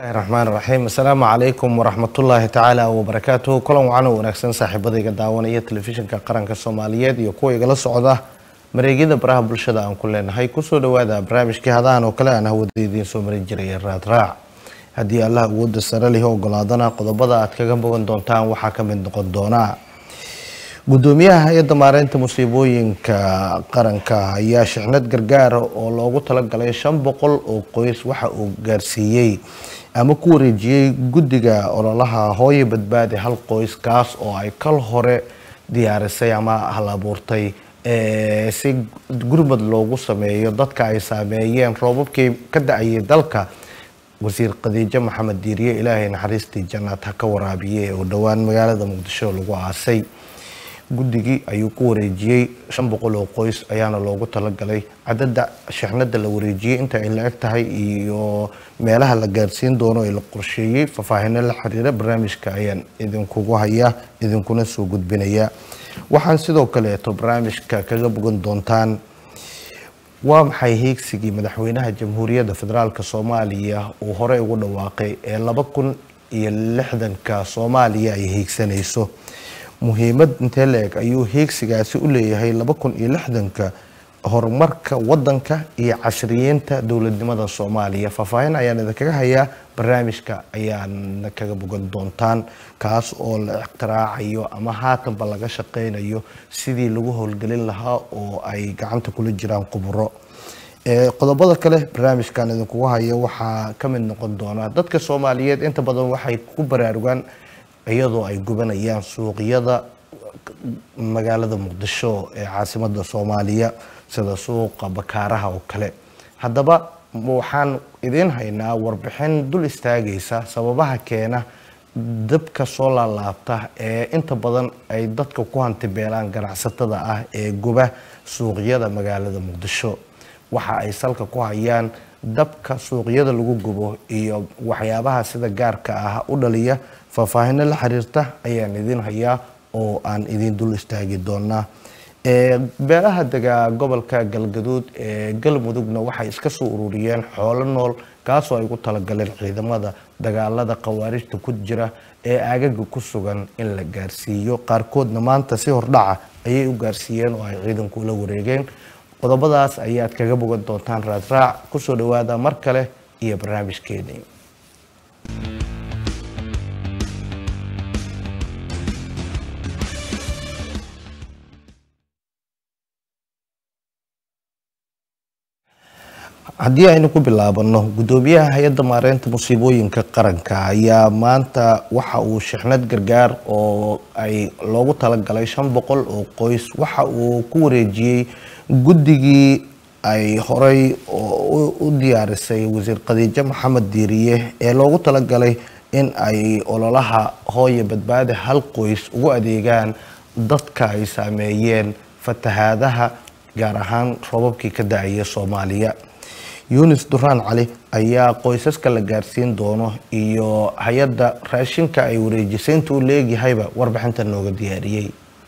bismillahi raxmaan raxiim assalaamu calaykum waraxmatullaahi tacaala wabarakaatuhu kulan wacan oo wanaagsan saaxiibadayga daawanaya telefishinka qaranka soomaaliyeed iyo kuwa igala socda mareegyada baraha bulshada aan ku leenahay kusoo dhawaada barnaamijkii hadahan oo kale aan hawada idiin soo marin jiray raadraac haddii allah awooda sare lihi ogolaadana qodobada aad kaga bogan doontaan waxaa ka mid noqon doona gudoomiyaha hay-adda maareynta musiibooyinka qaranka ayaa shixnad gargaara oo loogu talagalay shan boqol oo qoys waxa uu gaarsiiyey ama ku wareejiyey guddiga ololaha hooyo badbaadi hal qoys kaas oo ay kal hore diyaarisay ama hal abuurtay si gurmad loogu sameeyo dadka ay saameeyeen roobabkii ka da-ayay dalka wasiir khadiijo maxamed diiriye ilaahay naxariistii jannaad ha ka waraabiye oo dhowaan magaalada muqdisho lagu aasay guddigii ayuu ku wareejiyey shan boqol oo qoys ayaana loogu talagalay cadada shixnada la wareejiyey inta ay la eg tahay iyo meelaha la gaarsiin doono ee la qorsheeyey faahfaahino la xiriira barnaamijka ayaan idinkugu hayaa idinkuna soo gudbinaya waxaan sidoo kaleeto barnaamijka kaga bogan doontaan waa maxay hiigsigii madaxweynaha jamhuuriyadda federaalk soomaaliya uu horey ugu dhawaaqay ee laba kun iyo lixdanka soomaaliya ay hiigsanayso muhiimad intee la-eg ayuu hiigsigaasi u leeyahay laba kun iyo lixdanka horumarka wadanka iyo casriyeynta dowladnimada soomaaliya faahfaahin ayaan idinkaga hayaa barnaamijka ayaana kaga bogan doontaan kaas oo la iktiraacayo ama haatanba laga shaqeynayo sidii lagu howlgelin lahaa oo ay gacanta kula jiraan khuburo qodobada kale barnaamijkan idinkugu hayo waxaa ka mid noqon doona dadka soomaaliyeed inta badan waxay ku baraarugaan iyadoo ay gubanayaan suuqyada magaalada muqdisho ee caasimada soomaaliya sida suuqa bakaaraha oo kale haddaba waxaan idiin haynaa warbixin dul istaagaysa sababaha keena dabka soo laalaabta ee inta badan ay dadka ku hantibeelaan ganacsatada ah ee guba suuqyada magaalada muqdisho waxa ay salka ku hayaan dabka suuqyada lagu gubo iyo waxyaabaha sida gaarka ah u dhaliya faahfaahino la xiriirta ayaan idiin hayaa oo aan idiin dul istaagi doonaa beelaha degaa gobolka galgaduud ee galmudugna waxay iska soo ururiyeen xoolo nool kaasoo ay ugu talagaleen ciidamada dagaalada khawaarijta ku jira ee aagaga ku sugan in la gaarsiiyo qaarkoodna maanta si hordhaca ayay u gaarsiiyeen oo ay ciidanku la wareegeen qodobadaas ayaad kaga bogan doontaan raadraac kusoo dhawaada mar kale iyo barnaamijkeedii haddii aynu ku bilaabano gudoomiyaha hay-adda maareynta musiibooyinka qaranka ayaa maanta waxa uu shixnad gargaar oo ay loogu talagalay shan boqol oo qoys waxa uu ku wareejiyey guddigii ay horey u diyaarisay wasiir khadiijo maxamed diiriye ee loogu talagalay in ay ololaha hooyo badbaadi hal qoys ugu adeegaan dadka ay saameeyeen fatahaadaha gaar ahaan roobabkii ka da-aya soomaaliya yunis duraan cali ayaa qoysaska la gaarsiin doono iyo hay-adda raashinka ay wareejisay inta uu leegyahayba warbixinta nooga diyaariyey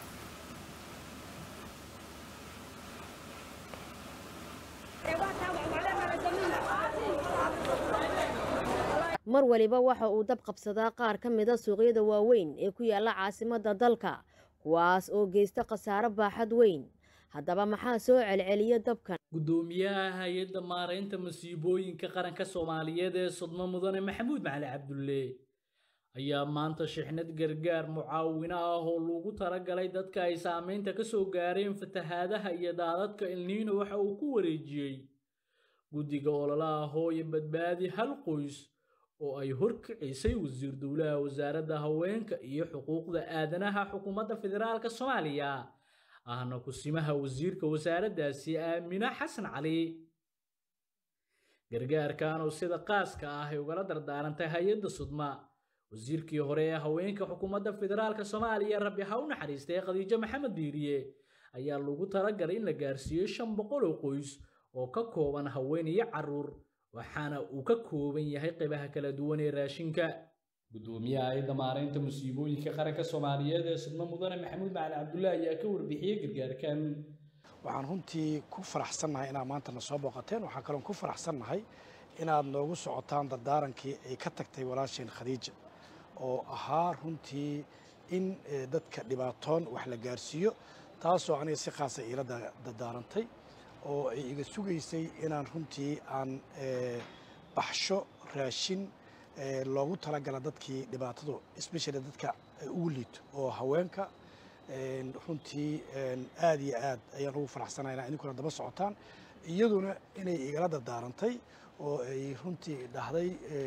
mar waliba waxa uu dab qabsadaa qaar ka mida suuqyada waaweyn ee ku yaala caasimadda dalka kuwaas oo geysta khasaaro baaxad weyn haddaba maxaa soo celceliya dabkan gudoomiyaha hay-adda maareynta masiibooyinka qaranka soomaaliyeed ee sudmo mudane maxamuud macali cabdulle ayaa maanta shixnad gargaar mucaawino ah oo lagu talagalay dadka ay saameynta ka soo gaareen fatahaadaha iyo daadadka ilniino waxa uu ku wareejiyey guddiga ololaha hooyo badbaadi hal qoys oo ay horkicisay wasiir dowlaha wasaaradda haweenka iyo xuquuqda aadanaha xukuumadda federaalk soomaaliya ahna kusimaha wasiirka wasaaraddaasi aamino xasan cali gargaarkan oo sida qaaska ah ay ugala dardaarantay hay-adda sudma wasiirkii hore ee haweenka xukuumadda federaalk soomaaliya rabbi ha u naxariistay khadiijo maxamed diiriye ayaa lagu talagalay in la gaarsiiyo shan boqol oo qoys oo ka kooban haween iyo caruur waxaana uu ka kooban yahay qaybaha kala duwan ee raashinka gudoomiyaha hay-adda maareynta musiibooyinka qaranka soomaaliyeed ee sudmo mudane maxamuud macali cabdullaahi ayaa ka warbixiyey gargaarkan waxaan runtii ku faraxsannahay inaad maanta na soo booqateen waxaan kaloon ku faraxsannahay inaad noogu socotaan dardaarankii ay ka tagtay walaasheen khadiija oo ahaa runtii in dadka dhibaatoon wax la gaarsiiyo taasoo aniga si khaasa iila dardaarantay oo ay iga sugaysay inaan runtii aan baxsho raashin loogu talagala dadkii dhibaatadu especially dadka ugu liito oo haweenka runtii aad iyo aad ayaan ugu faraxsanaa inaa idinkuna daba socotaan iyaduna inay igala dardaarantay oo ay runtii dhahday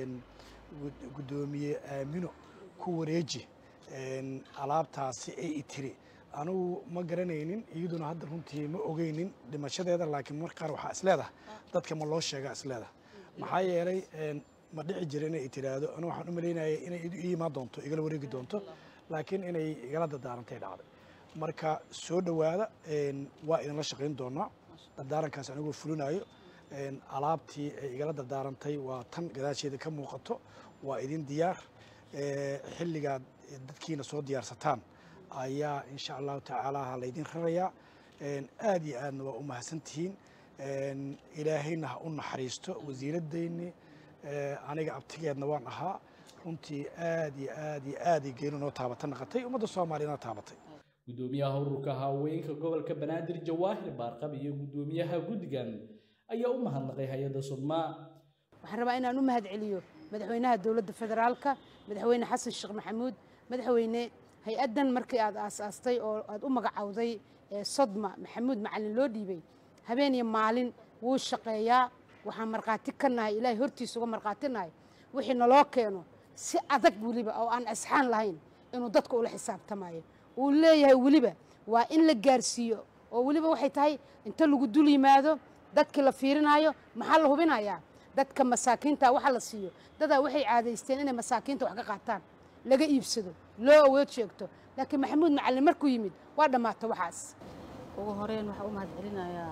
guddoomiye aamino ku wareeji alaabtaasi ay itiri anugu ma garanaynin iyaduna hadda runtii ma ogeynin dhimashadeeda laakiin mar qaar waxaa isleedaha dadka ma loo sheegaa isleedaha maxaa yeelay ma dhici jira inay tiraahdo anu waxaan u malaynaya inay ii imaan doonto igala wareegi doonto laakiin inay igala dardaarantay dhacday marka soo dhowaada waa idinla shaqayn doonaa dardaarankaas anigoo fulinayo alaabtii ay igala dardaarantay waa tan gadaasheeda ka muuqato waa idin diyaar xilligaad dadkiina soo diyaarsataan ayaa insha allahu tacaala laydin rarayaa aad iyo aadna waa u mahadsantihiin ilaahayna ha u naxariisto wasiiradayni aniga abtigeedna waan ahaa runtii aad iyo aad iyo aaday geenu noo taabata naqatay ummadda soomaaliyana taabatay gudoomiyaha ururka haweenka gobolka banaadir jawaahir baarqab iyo gudoomiyaha guddigan ayaa u mahadnaqay hay-adda sudmaa waxaan rabaa inaan u mahad celiyo madaxweynaha dowladda federaalka madaxweyne xasan sheekh maxamuud madaxweyne hay-addan markii aad aasaastay oo aad u magacowday sodma maxamuud macalin loo dhiibay habeen iyo maalin wuu shaqeeyaa waxaan markhaati ka nahay ilaahay hortiisa uga markhaati nahay wixii naloo keeno si adag weliba oo aan asxaan lahayn inuu dadka ula xisaabtamayo uu leeyahay weliba waa in la gaarsiiyo oo weliba waxay tahay inta lagu dul yimaado dadkii la fiirinaayo maxaa la hubinayaa dadka masaakiinta waxa la siiyo dadaa waxay caadaysteen inay masaakiinta wax ka qaataan laga iibsado loo awood sheegto laakiin maxamuud macallin markuu yimid waa dhammaato waxaas ugu horeyn waxaa u mahad celinayaa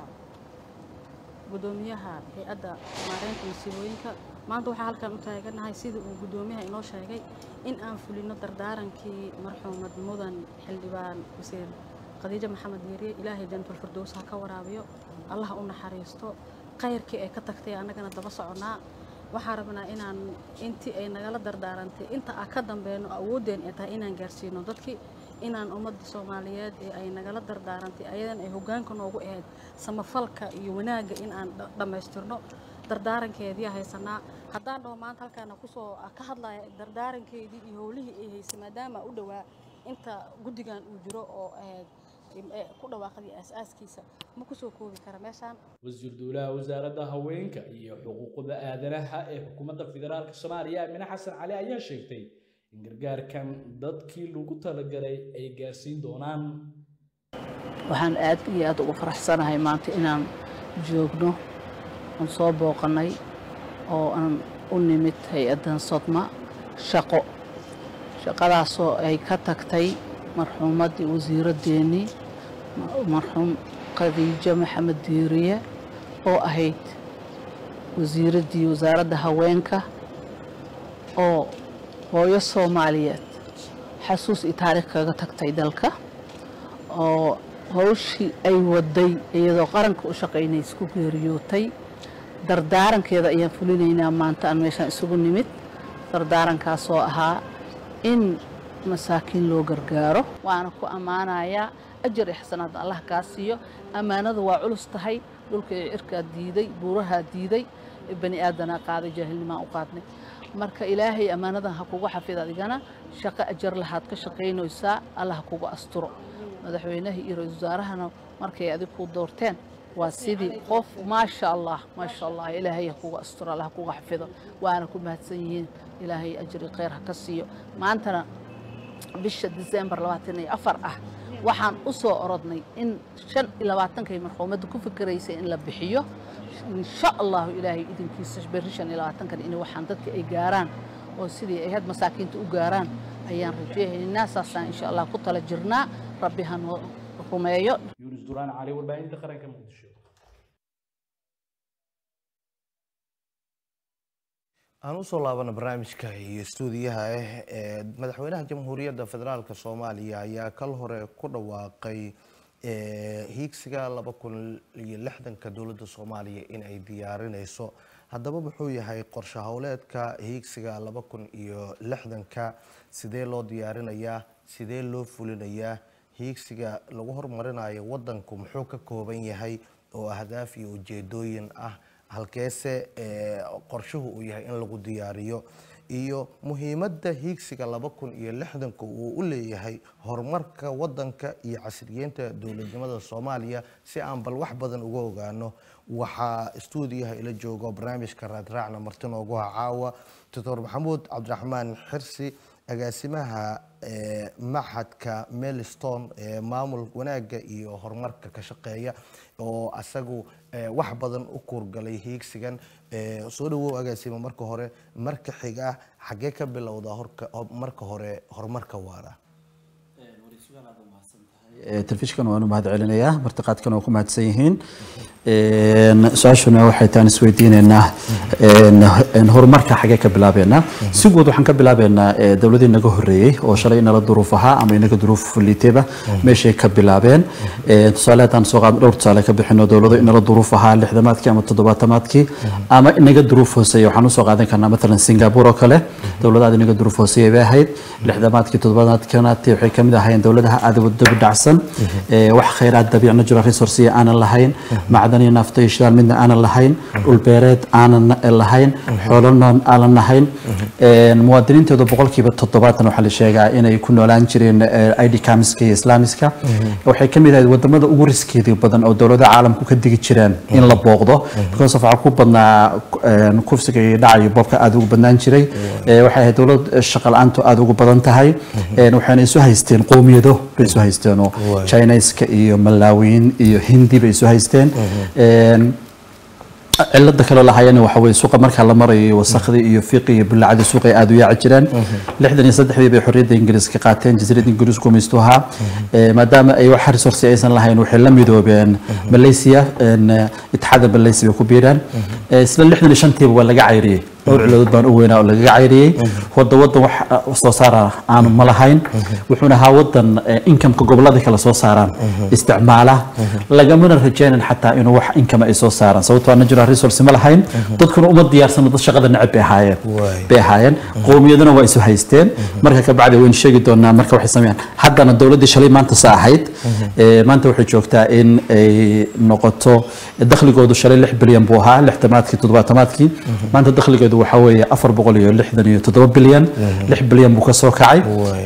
gudoomiyaha hay-adda maareynta masiibooyinka maanta waxaa halkan u taaganahay sidii uu gudoomiyaha inoo sheegay in aan fulino dardaarankii marxuumad mudan xildhibaan wasiir khadiijo maxamed yeeriye ilaahay jantul firdows ha ka waraabiyo allah u naxariisto khayrkii ay ka tagtay annagana daba soconnaa waxaan rabnaa inaan intii ay nagala dardaarantay inta aan ka dambeeno awooddeen ay tahay inaan gaarsiino dadkii inaan ummadda soomaaliyeed ee ay nagala dardaarantay ayadan ay hoggaanka noogu ahayd samafalka iyo wanaagga in aan dhammaystirno dardaarankeedii haysanaa haddaan dhaho maanta halkaana kusoo ka hadlaya dardaarankeedii iyo howlihii ay haysay maadaama u dhowaa inta guddigan uu jiro oo ahayd ku dhawaaqday aasaaskiisa ma kusoo koobi kara meeshaan wasiir dowlaha wasaaradda haweenka iyo xuquuqda aadanaha ee xukuumadda federaalka soomaaliya amine xasan cali ayaa sheegtay in gargaarkan dadkii lagu talagalay ay gaarsiin doonaan waxaan aad iyo aad ugu faraxsanahay maanta inaan joogno aan soo booqannay oo aan u nimid hay-addan sodma shaqo shaqadaasoo ay ka tagtay marxuumaddii wasiiraddeenii marxuum khadiijo maxamed diiriye oo ahayd wasiiraddii wasaaradda haweenka oo hooyo soomaaliyeed xasuus iyo taariikh kaga tagtay dalka oo hawshii ay waday iyadoo qaranka u shaqaynaysa ku geeriyootay dardaarankeeda ayaan fulinaynaa maanta aan meeshaan isugu nimid dardaarankaasoo ahaa in masaakiin loo gargaaro waana ku ammaanayaa ajar iyo xasanaad allah kaa siiyo ammaanada waa culus tahay dhulka iyo cirkaa diiday buurahaa diiday bani aadanaa qaaday jaahilnimaan u qaadnay marka ilaahay ammaanadan ha kugu xafid adigana shaqo ajar lahaad ka shaqaynaysaa allah ha kugu asturo madaxweynaha iyo ra-iisul wasaarahana markay adig ku doorteen waa sidii qof maasha allah maasha allah ilaahay ha kugu asturo allah ha kugu xafido waana ku mahadsan yihiin ilaahay ajri khayr ha ka siiyo maantana bisha disembar labaatan iyo afar ah waxaan u soo orodnay in shan iyo labaatankay marxuumadda ku fikiraysay in la bixiyo insha allahu ilaahay idinkiisa berri shan iyo labaatankan in waxaan dadka ay gaaraan oo sidii ay had masaakiinta u gaaraan ayaan rajeynaynaa saasaan insha allah ku tala jirnaa rabbi ha noo rumeeyo yuunus duraan cali warbaahinta qaranka muqdisho aan usoo laabana barnaamijka iyo stuudiyaha ah ee madaxweynaha jamhuuriyadda federaalk soomaaliya ayaa kal hore ku dhawaaqay hiigsiga laba kun iyo lixdanka dowladda soomaaliya in ay diyaarinayso haddaba muxuu yahay qorshe howleedka hiigsiga laba kun iyo lixdanka sidee loo diyaarinayaa sidee loo fulinayaa hiigsiga lagu horumarinayo wadanku muxuu ka kooban yahay oo ahdaaf iyo ujeedooyin ah halkeese ee qorshuhu uu yahay in lagu diyaariyo iyo muhiimadda hiigsiga laba kun iyo lixdanka uu u leeyahay horumarka wadanka iyo casriyeynta dowladnimada soomaaliya si aan bal wax badan uga ogaano waxaa stuudiyaha ila joogo barnaamijka raadraacna marti noogu ha caawa doctor maxamuud cabdiraxmaan xirsi agaasimaha ee maxadka melstone ee maamul wanaagga iyo horumarka ka shaqeeya oo asagu ee, wax badan u kuurgalay hiigsigan ee, soo dhawow agaasimo marka hore marka xiga xaggee ka bilowda horka marka hore horumarka waara telefishinkan waanu mahad celinayaa martiqaadkan waa ku mahadsan yihiin su-aashuna waxay taan isweydiineynaa horumarka xagee ka bilaabeynaa si guud waxaan ka bilaabeynaa dowladii naga horeeyey oo shalay inala duruuf ahaa ama inaga duruuf liiteba meeshay ka bilaabeen tusaale haddaan soo qaadno dhowr tusaale ka bixino dowlado inala duruuf ahaa lixdamaadkii ama toddobaatamaadkii ama inaga duruuf hooseeya waxaan usoo qaadan karnaa matalan singapore oo kale dowladaada inaga duruuf hooseeya bay ahayd lixdamaadkii toddobaatamaadkii waxay kamid ahaayeen dowladaha aada wadaba dhacsan wax khayraad dabiic natural resource aanan lahayn macdan iyo nafta iyo shidaal midna aanan lahayn dhul beereed aanan lahayn xoolo noon aanan lahayn muwaadiniintooda boqolkiiba toddobaatan waxaa la sheegaa inay ku noolaan jireen id kamiska iyo islaamiska waxay ka mid ahayd wadamada ugu riskeeda badan oo dowladaha caalamku ka digi jireen in la booqdo because of waxaa ku badnaa kufsiga iyo dhaca iyo boobka aada ugu badnaan jiray waxay ahayd dowlad shaqa la-aantu aada ugu badan tahay waxayna isu haysteen qowmiyado bay isu haysteen oo chinaiska iyo malaawiyiin iyo hindi bay isu haysteen cilada kaloo lahayana waxa weye suuqa markaa la marayo wasakhdii iyo fiiqi iyo bullacadii suuqa ay aada u yaaci jireen lixdan iyo saddexdii bay xorriyadda ingiriiska qaateen jasiiradda ingiriis gumaystu ahaa maadaama ay wax resource aysan lahayn waxay la midoobeen malaysia itixaadda malaysia bay ku biireen isla lixdan iyo shantiiba waa laga cayriyey dhowr ciladood baan u weynaa oo lagaga cayriyey wada wadan wax soo saara aanu ma lahayn wuxuuna ahaa wadan inkamka gobolada kale soo saaraan isticmaala lagamana rajaynan xataa inuu wax inkama ay soo saaraan sababtoo ana natural resource ma lahayn dadkuna uma diyaarsano dad shaqada neceb bay ahaayeen bay ahaayeen qowmiyaduna waa isu haysteen marka ka bacdi waynu sheegi doonaa marka waxay sameeyaan haddana dowladdii shalay maanta sa ahayd maanta waxay joogtaa in ay noqoto dakhligoodu shalay lix bilyan buu ahaa lixtamaadkii toddobaatamaadkii maanta dakhligeedu waxa weeye afar boqol iyo lixdan iyo toddoba bilyan lix bilyan buu kasoo kacay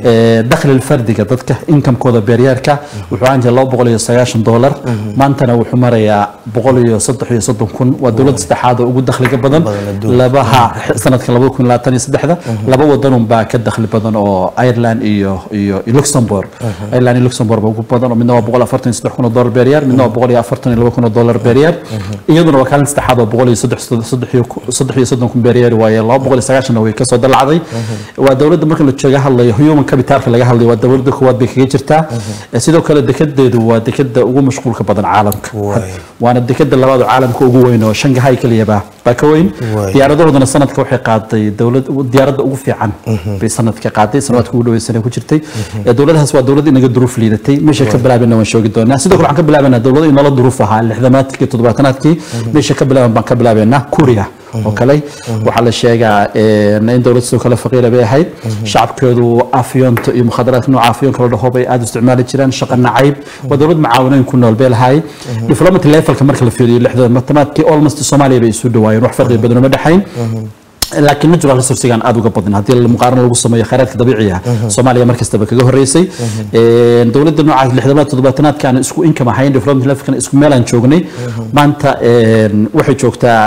dakhli fardiga dadka inkamkooda beeryaarka wuxuu ahaan jiray laba boqol iyo sagaashan doolar maantana wuxuu marayaa boqol iyo saddex iyo soddon kun waa dowladda saddexaad oo ugu dakhliga badan labaha sanadka labada kun labaatan iyo saddexda laba wadanun baa ka dakhli badan oo ireland iyo iyo luxembourg ireland iyo luxembourg baa ugu badan oo midna waa boqol afartan iyo saddex kun oo doolar beeryaar midna waa boqol iyo afartan iyo laba kun oo doolar beeryaar iyaduna waa kaalin saddexaad oo boqol iyo saddex saddex iyo saddex iyo soddon kun beeryaar waaye laba boqol iyo sagaashanna way kasoo dalacday waa dowladda marka la jooga hadlayo human capitalka laga hadlayo waa dowladda koowaad bay kaga jirtaa sidoo kale dekedeedu waa dekeda ugu mashquulka badan caalamka waana dekeda labaad oo caalamka ugu weyn oo shangahay keliyaba baa ka weyn diyaaradahoodana sanadka waxay qaaday dowlad diyaaradda ugu fiican bay sanadka qaaday sanadka ugu dhaweysana ku jirtay dowladahaas waa dowlad inaga duruuf liidatay meesha ka bilaabana waan shoogi doonaa sidoo kale waxaan ka bilaabanaa dowlado inala duruuf ahaa lixdamaadkii toddobaatanaadkii meesha ka bilaaban baan ka bilaabenaa kuuriya oo kale waxaa la sheegaa in dowlad sidoo kale faqiira bay ahayd shacabkeedu afyoonta iyo mukhadaraadka nooca afyoonka la dhaho bay aada u isticmaali jireen shaqa nacayb waa dowlad macaawinayn ku nool bay lahay diplomaty levelka marka la fiiriyo lixdamaadkii almost soomaaliya bay isu dhawaayeen wax farqi badan uma dhexayn laakiin natural resourcegan aada uga badin haddii muqaarano lagu sameeyo khayraadka dabiiciga soomaaliya mar kastaba kaga horeysay dowladda nooca lixdamaad toddobaatanaadka aan isku income ahayn development levelkan isku meelaan joognay maanta waxay joogtaa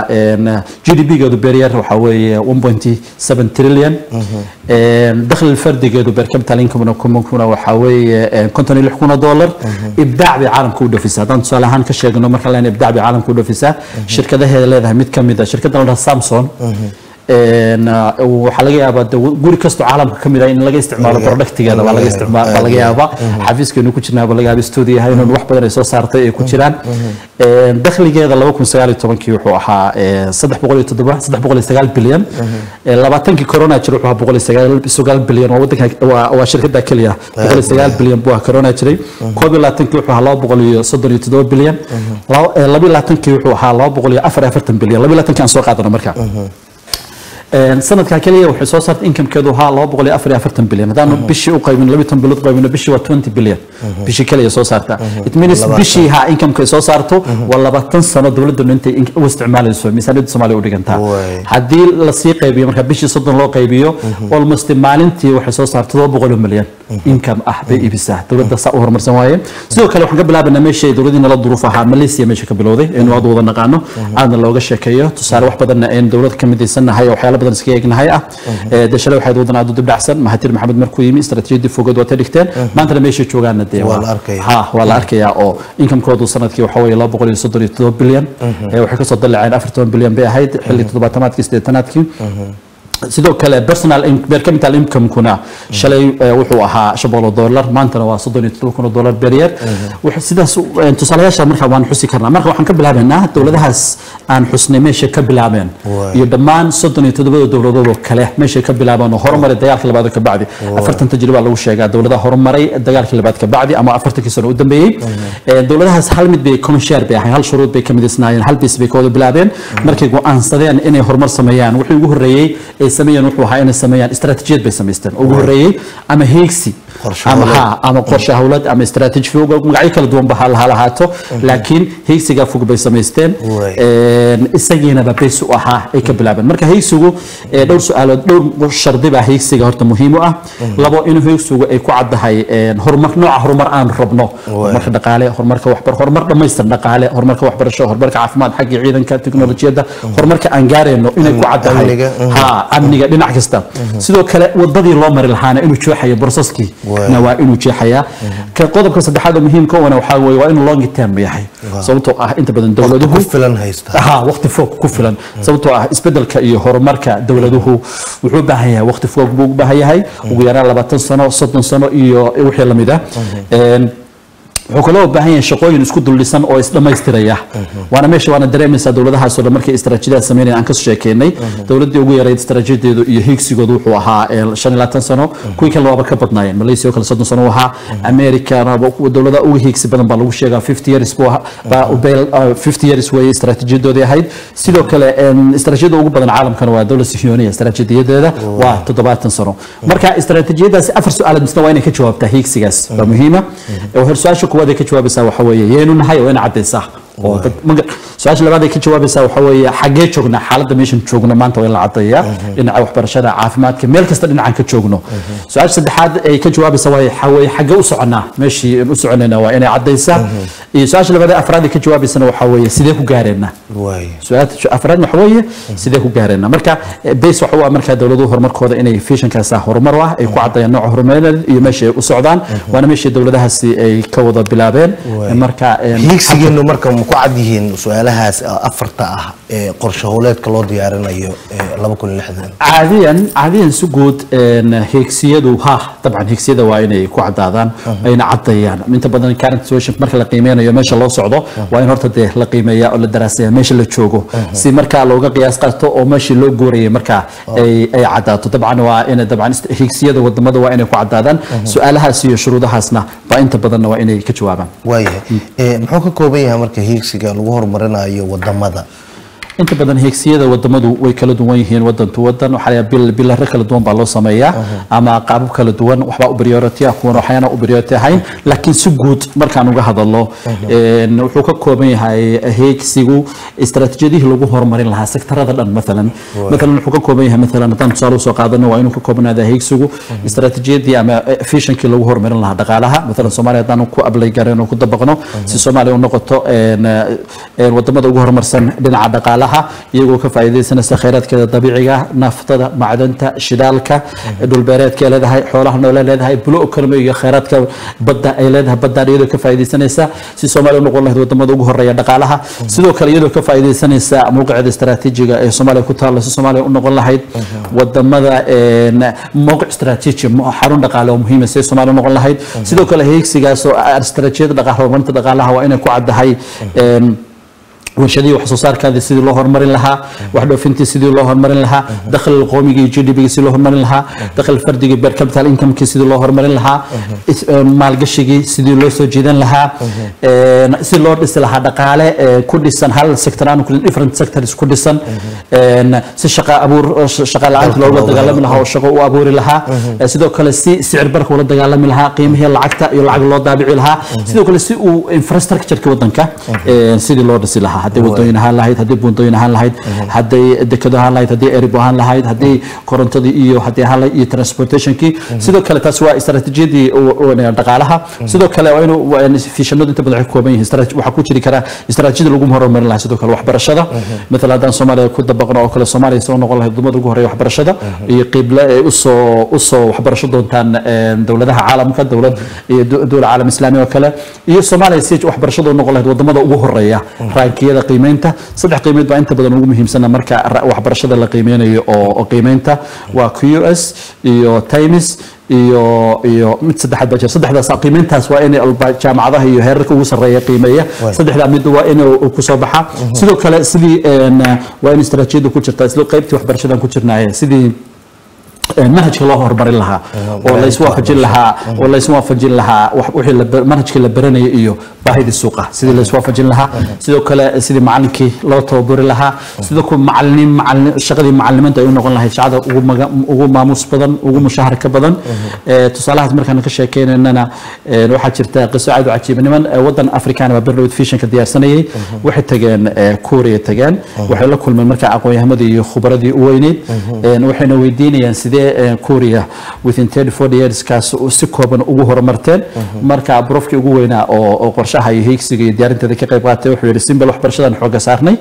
g d p-geedu beeryaar waxaa weeye one point seven trillion dakhli fardigeedu beer capital income kuna waxaa weeye konton iyo lix kun oo dollar ibdaac bay caalamka u dhafisaa haddaan tusaale ahaan ka sheegno marka leen ibdaac bay caalamka u dhafisaa shirkadaheeda leedahay mid ka mid a shirkaddan la dhaha samson een, ah, waxaa laga yaabaa de guri kastoo caalamka ka mid ah in laga isticmaalo productigeeda baa laga isticmaal baa laga yaabaa xafiiskeenu ku jirnaa baa laga yaaba studio yahay inuu wax badan ay soo saartay ay ku jiraan Een, dakhligeeda laba kun sagaal iyo tobankii wuxuu ahaa ee, saddex boqol iyo toddoba saddex boqol iyo sagaal bilyan Ee, labaatankii corona jira wuxuu ahaa boqol iyo sagaal sagaal bilyan waa wadanka waa waa shirkada keliya boqol iyo sagaal bilyan buu ahaa corona jiray koob iyo labaatankii wuxuu ahaa laba boqol iyo soddon iyo toddoba bilyan Laba- ee, laba iyo labaatankii wuxuu ahaa laba boqol iyo afar iyo afartan bilyan laba iyo labaatankii aan soo qaadano marka Een, sanadka kaliya waxay soo saartay inkamkeedu ahaa laba boqol iyo afar iyo afartan bilyan haddaanu bishii u qaybin labiyi toban bilood qaybino bishii waa twenty bilyan bishii kaliya soo saarta it means bishii ha inkamka ay soo saarto waa labaatan sano dowladdu intay in- u isticmaalayso miisaaniyadda soomaaliya u dhigantaa Waay. haddii lasii qaybiyo marka bishii soddon loo qaybiyo almost maalintii waxay soo saartay todoba boqol oo milyan income ah bay iibisaa dowladda saa u horumarsan waaye sidoo kale waxaan ka bilaabanaa meesha ay dowladii nala duruuf ahaa malaysia meesha ka bilowday aynu aad wada naqaano aadna looga sheekeeyo tusaale wax badanna aynu dowlad ka midaysannahay oo waxyaalo badan iskaga egnahay ah Ee, dee shalay waxayd wadan aad u dibdhacsan mahatir maxamed markuu yimi istaraatiijiyadii fogeed waa ta dhigteen maantana meeshay joogaana dee Waa la arkayaa. ha waa la arkayaa oo inkamkoodu sanadkii waxa weeye laba boqol iyo soddon iyo toddoba bilyan Ee, waxay kasoo dalaceen afar toban bilyan bay ahayd xilli toddobaatamaadkii siddeetanaadkii sidoo kale personal in- per capital income-kuna shalay eh, wuxuu ahaa shan boqol oo dollar maantana waa soddon iyo toddoba kun oo dollar per year Wax- sidaas eh, tusaalayaasha marka waan xusi karnaa marka waxaan ka bilaabaynaa dowladahaas aan xusnay meesha ka bilaabeen Waay. iyo dhammaan soddon iyo toddobada dowladood oo kale meeshay ka bilaabeen oo horumaray dagaalkii labaad ka bacdi afartan tajriba lagu sheegaa dowladaha horumaray dagaalkii labaad ka bacdi ama afartankii sano u dambeeyey Eh, dowladahaas hal mid bay common share bay ahayn hal shuruud bay ka midaysnaayeen hal bis bay ka wada bilaabeen markay go'aansadeen inay horumar sameeyaan wixii ugu horreeyey ay sameeyeen wuxuu ahaa inay sameeyaan istaraatiijiyad bay samaysteen ugu horreeyey ama heegsi Qorshe ama hawleed. ha ama qorshe hawlad ama istaraatiiji fog magacyo kala duwan ba ha ha lahaato laakiin heegsigaa fog bay samaysteen Waay. Een, isagiinaba bays u ahaa ay ka bilaabeen marka heegsigu ee, dhowr su-aalood dhowr shardi baa heegsiga horta muhiim u ah labo inuu heegsigu ay ku caddahay een, horumar nooca horumar aan rabno horumarka dhaqaale horumarka waxbar horumar dhammaystir dhaqaale horumarka waxbarasho horumarka caafimaad xagga ciidanka teknolojiyadda horumarka aan gaarayno inay ku caddahay Amniga, mhm. ha amniga dhinac kasta sidoo kale wadadii loo mari lahaana inuu jeexayo broseski Waay. na waa inuu jeexayaa ka qodobka saddexaad oo muhiimka wana waxaa weeye waa inuu long term yahay sababtoo ah inta badan dowladuhu ku filan haysta ha waqti fog ku filan sababtoo ah isbedelka iyo horumarka dowladuhu wuxuu u baahan yahay waqti fog buu u baahan yahay ugu yaraan labaatan sano soddon sano iyo wixii lamid ah Een, wuxuu kaloo u baahan yahay shaqooyin isku duldhisan oo isdhamaystiraya waana meesha waana dareemaysaa dowladahaasoo dhan markay istaraatiijiyada sameynayaan aan ka soo sheekeynay dowladdii ugu yarayd istaraatiijiyadeedu iyo hiigsigoodu wuxuu ahaa ee, shan iyo labaatan sano kuwii kale waaba ka badnaayeen malaysia oo kale soddon sano uu ahaa americana wa- dowladaha ugu hiigsi badan baa lagu sheegaa fifty years buu ahaa- baa u beel- uh, 50 years weeye istaraatiijiyadoodii ahayd sidoo kale em, istaraatiijiyada ugu badan caalamkana waa dowlad sihyooniya istaraatiijiyadeeda waa toddobaatan sano marka istaraatiijiyadaasi afar su-aalood misna waa inay ka jawaabtaa hiigsigaas waa muhiima hor su-aasha kuwaad ay ka jawaabaysaa waxa weeye yeenu nahay oo ina caddaysaa oo dad maga su-aasha labaad ay ka jawaabaysaa waxa weeye xaggee joognaa xaaladda meeshan joogno maanta waa in la caddeeyaa dhinaca waxbarashada caafimaadka meel kasta dhinacaan ka joogno su-aasha saddexaad ay ka jawaabaysaa waa waxa weeye xaggee u soconnaa meeshii aan u soconayna waa inay caddaysaa iyo su-aasha labaad ee afraad ay ka jawaabaysana waxa weeye sidee ku gaareenaa waay su-aasha afraad waxa weeye sidee ku gaareenaa marka eh, base waxa u ah markaa dowladuhu horumarkooda inay fishankaasa horumar u ah ay ku caddeeyaan nooca horumareed iyo meesha ay u socdaan waana meeshii dowladahaasi ay ka wada bilaabeen Waay. marka eh, hiigsigeenu marka ma ku cad yihiin su-aalahaas afarta ah ee qorshe howleedka loo diyaarinayo ee laba kun iyo lixdan caadiyan caadiyan si guud een, heegsiyadu ha dabcan heegsiyada waa inay ku cadaadaan ayna caddeeyaan inta badan current situation marka la qiimeynayo meesha loo socdo waa in horta dee la qiimeeya oo la daraasaya meesha la joogo si markaa looga qiyaas qaato oo meeshii loo guurayay markaa ay ay cadaato dabcan waa in dabcan ist- heegsiyada wadamada waa inay ku cadaadaan su-aalahaas iyo shuruudahaasna waa inta badanna waa inay ka jawaabaan waayahay Eh, muxuu ka kooban yahay marka hiigsiga lagu horumarinayo wadamada inta badan heegsiyada wadamadu way kala duwan yihiin wadan to wadan waxaa laga bil bilare kala duwan baa loo sameeyaa ama qaabab kala duwan waxbaa u priority ah kuwan waxyaana u priority ahayn laakiin si guud markaan uga hadalno een, wuxuu ka kooban yahay heegsigu istaraatiijiyadihii lagu horumarin lahaa sektarada dhan maalan maalan wuxuu ka kooban yahay maalan haddaan tusaale usoo qaadano waa inuu ka koobanaada heegsigu istaraatiijiyadii ama eh, fishankii lagu horumarin lahaa dhaqaalaha maalan soomaaliya haddaan ku ablay gareyn oo ku dabaqno si soomaaliya u noqoto een, eh, een, wadamada ugu horumarsan dhinaca dhaqaalaha dhaqaalaha iyagoo ka faa'iidaysanaysa khayraadkeeda dabiiciga ah naftada macdanta shidaalka dhulbeereedka ay leedahay xoolaha noole leedahay bulo economy iyo khayraadka badda ay leedahay baddaan iyadoo ka faa'iidaysanaysa si soomaaliya u noqon lahayd wadamada ugu horeeya dhaqaalaha sidoo kale iyadoo ka faa'iidaysanaysa mowqiceeda istaraatiijiga ee soomaaliya ku taalla si soomaaliya u noqon lahayd wadamada mowqic istaraatiiji xarun dhaqaale oo muhiima si soomaaliya u noqon lahayd sidoo kale heegsigaas oo istaraatiijiyada dhaqaale horumarinta dhaqaalaha waa inay ku caddahay warshadihii wax soo saarkaadii sidii loo horumarin lahaa wax dhoofintii sidii loo horumarin lahaa dakhli qoomiga iyo gdp sidii loo horumarin lahaa dakhli fardiga per capital incomekii sidii loo horumarin lahaa maalgashigii sidii loo soo jiidan lahaa si loo dhisi lahaa dhaqaale ku dhisan hal sector aan ku different sectors ku dhisan si shaqa abuur shaqa la'aanta loola dagaalami lahaa oo shaqo u abuuri lahaa sidoo kale si sicir barka ula dagaalami lahaa qiimihii lacagta iyo lacag loo daabici lahaa sidoo kale si uu infrastructureka wadanka sidii loo dhisi lahaa hadday wadooyin ahaan lahayd hadday buundooyin ahaan lahayd hadday dekado ahaan lahayd hadday erib ahaan lahayd hadday korontadii iyo haddii ahaan lahayd iyo transportationkii sidoo kale taas waa istaraatiijiyadii dhaqaalaha sidoo kale waa inuu fiishanadu inta badan waxay ka kooban yihiin waxaa ku jiri karaa istaraatiijiyada lagu horumarin lahaa sidoo kale waxbarashada matala haddaan soomaaliya ku dabaqno oo kale soomaaliya soo noqon lahayd wadamada ugu horeeya waxbarashada iyo qiibla ay usoo usoo waxbarasho doontaan dowladaha caalamka dowlad iyo dowla caalam islaami oo kale iyo soomaaliya si waxbarashada u noqon lahayd wadamada ugu horeeya rankiyada qiimeynta saddex qiimeyd baa inta badan ugu muhiimsana marka waxbarashada la qiimeynayo oo qiimeynta waa q s iyo times iyo iyo mid saddexaad baa jira saddexdaas qiimeyntaas waa in jaamacadaha iyo heerarka ugu sarreeya qiimeeya saddexdaa mid waa in ku soo baxa sidoo kale sidii waa in istaraatiijiyada ku jirta isla qaybtii waxbarashadan ku jirnaaye sidii manhajka loo horumarin lahaa oo la iswaafajin lahaa oo la iswaafajin lahaa wixii manhajka la baranaya iyo baahidii suuqa sidii la iswaafajin lahaa sidoo kale sidii macalinkii loo tababari lahaa sidoo kale macalin macalin shaqadii macalimiinta ay u noqon lahayd shaqada ugu maga ugu maamuus badan ugu mushaharka badan tusaalahaas markaan ka sheekeynayna waxaa jirta qiso aad u cajiiba niman wadan afrikaan baa berlowd fishanka diyaarsanayay waxay tageen kuuriya tageen waxay la kulmeen markaa aqoon-yahamadii iyo khubradii u weyneyd waxayna weydiinayaan sidee kuuriya within 34 yearskaas si kooban ugu horumarteen marka brofkii ugu weynaa oo qorshaha iyo hiigsiga iyo diyaarinteeda ka qayb qaatay wuxuu yidhi simbal waxbarashadan xooga saarnay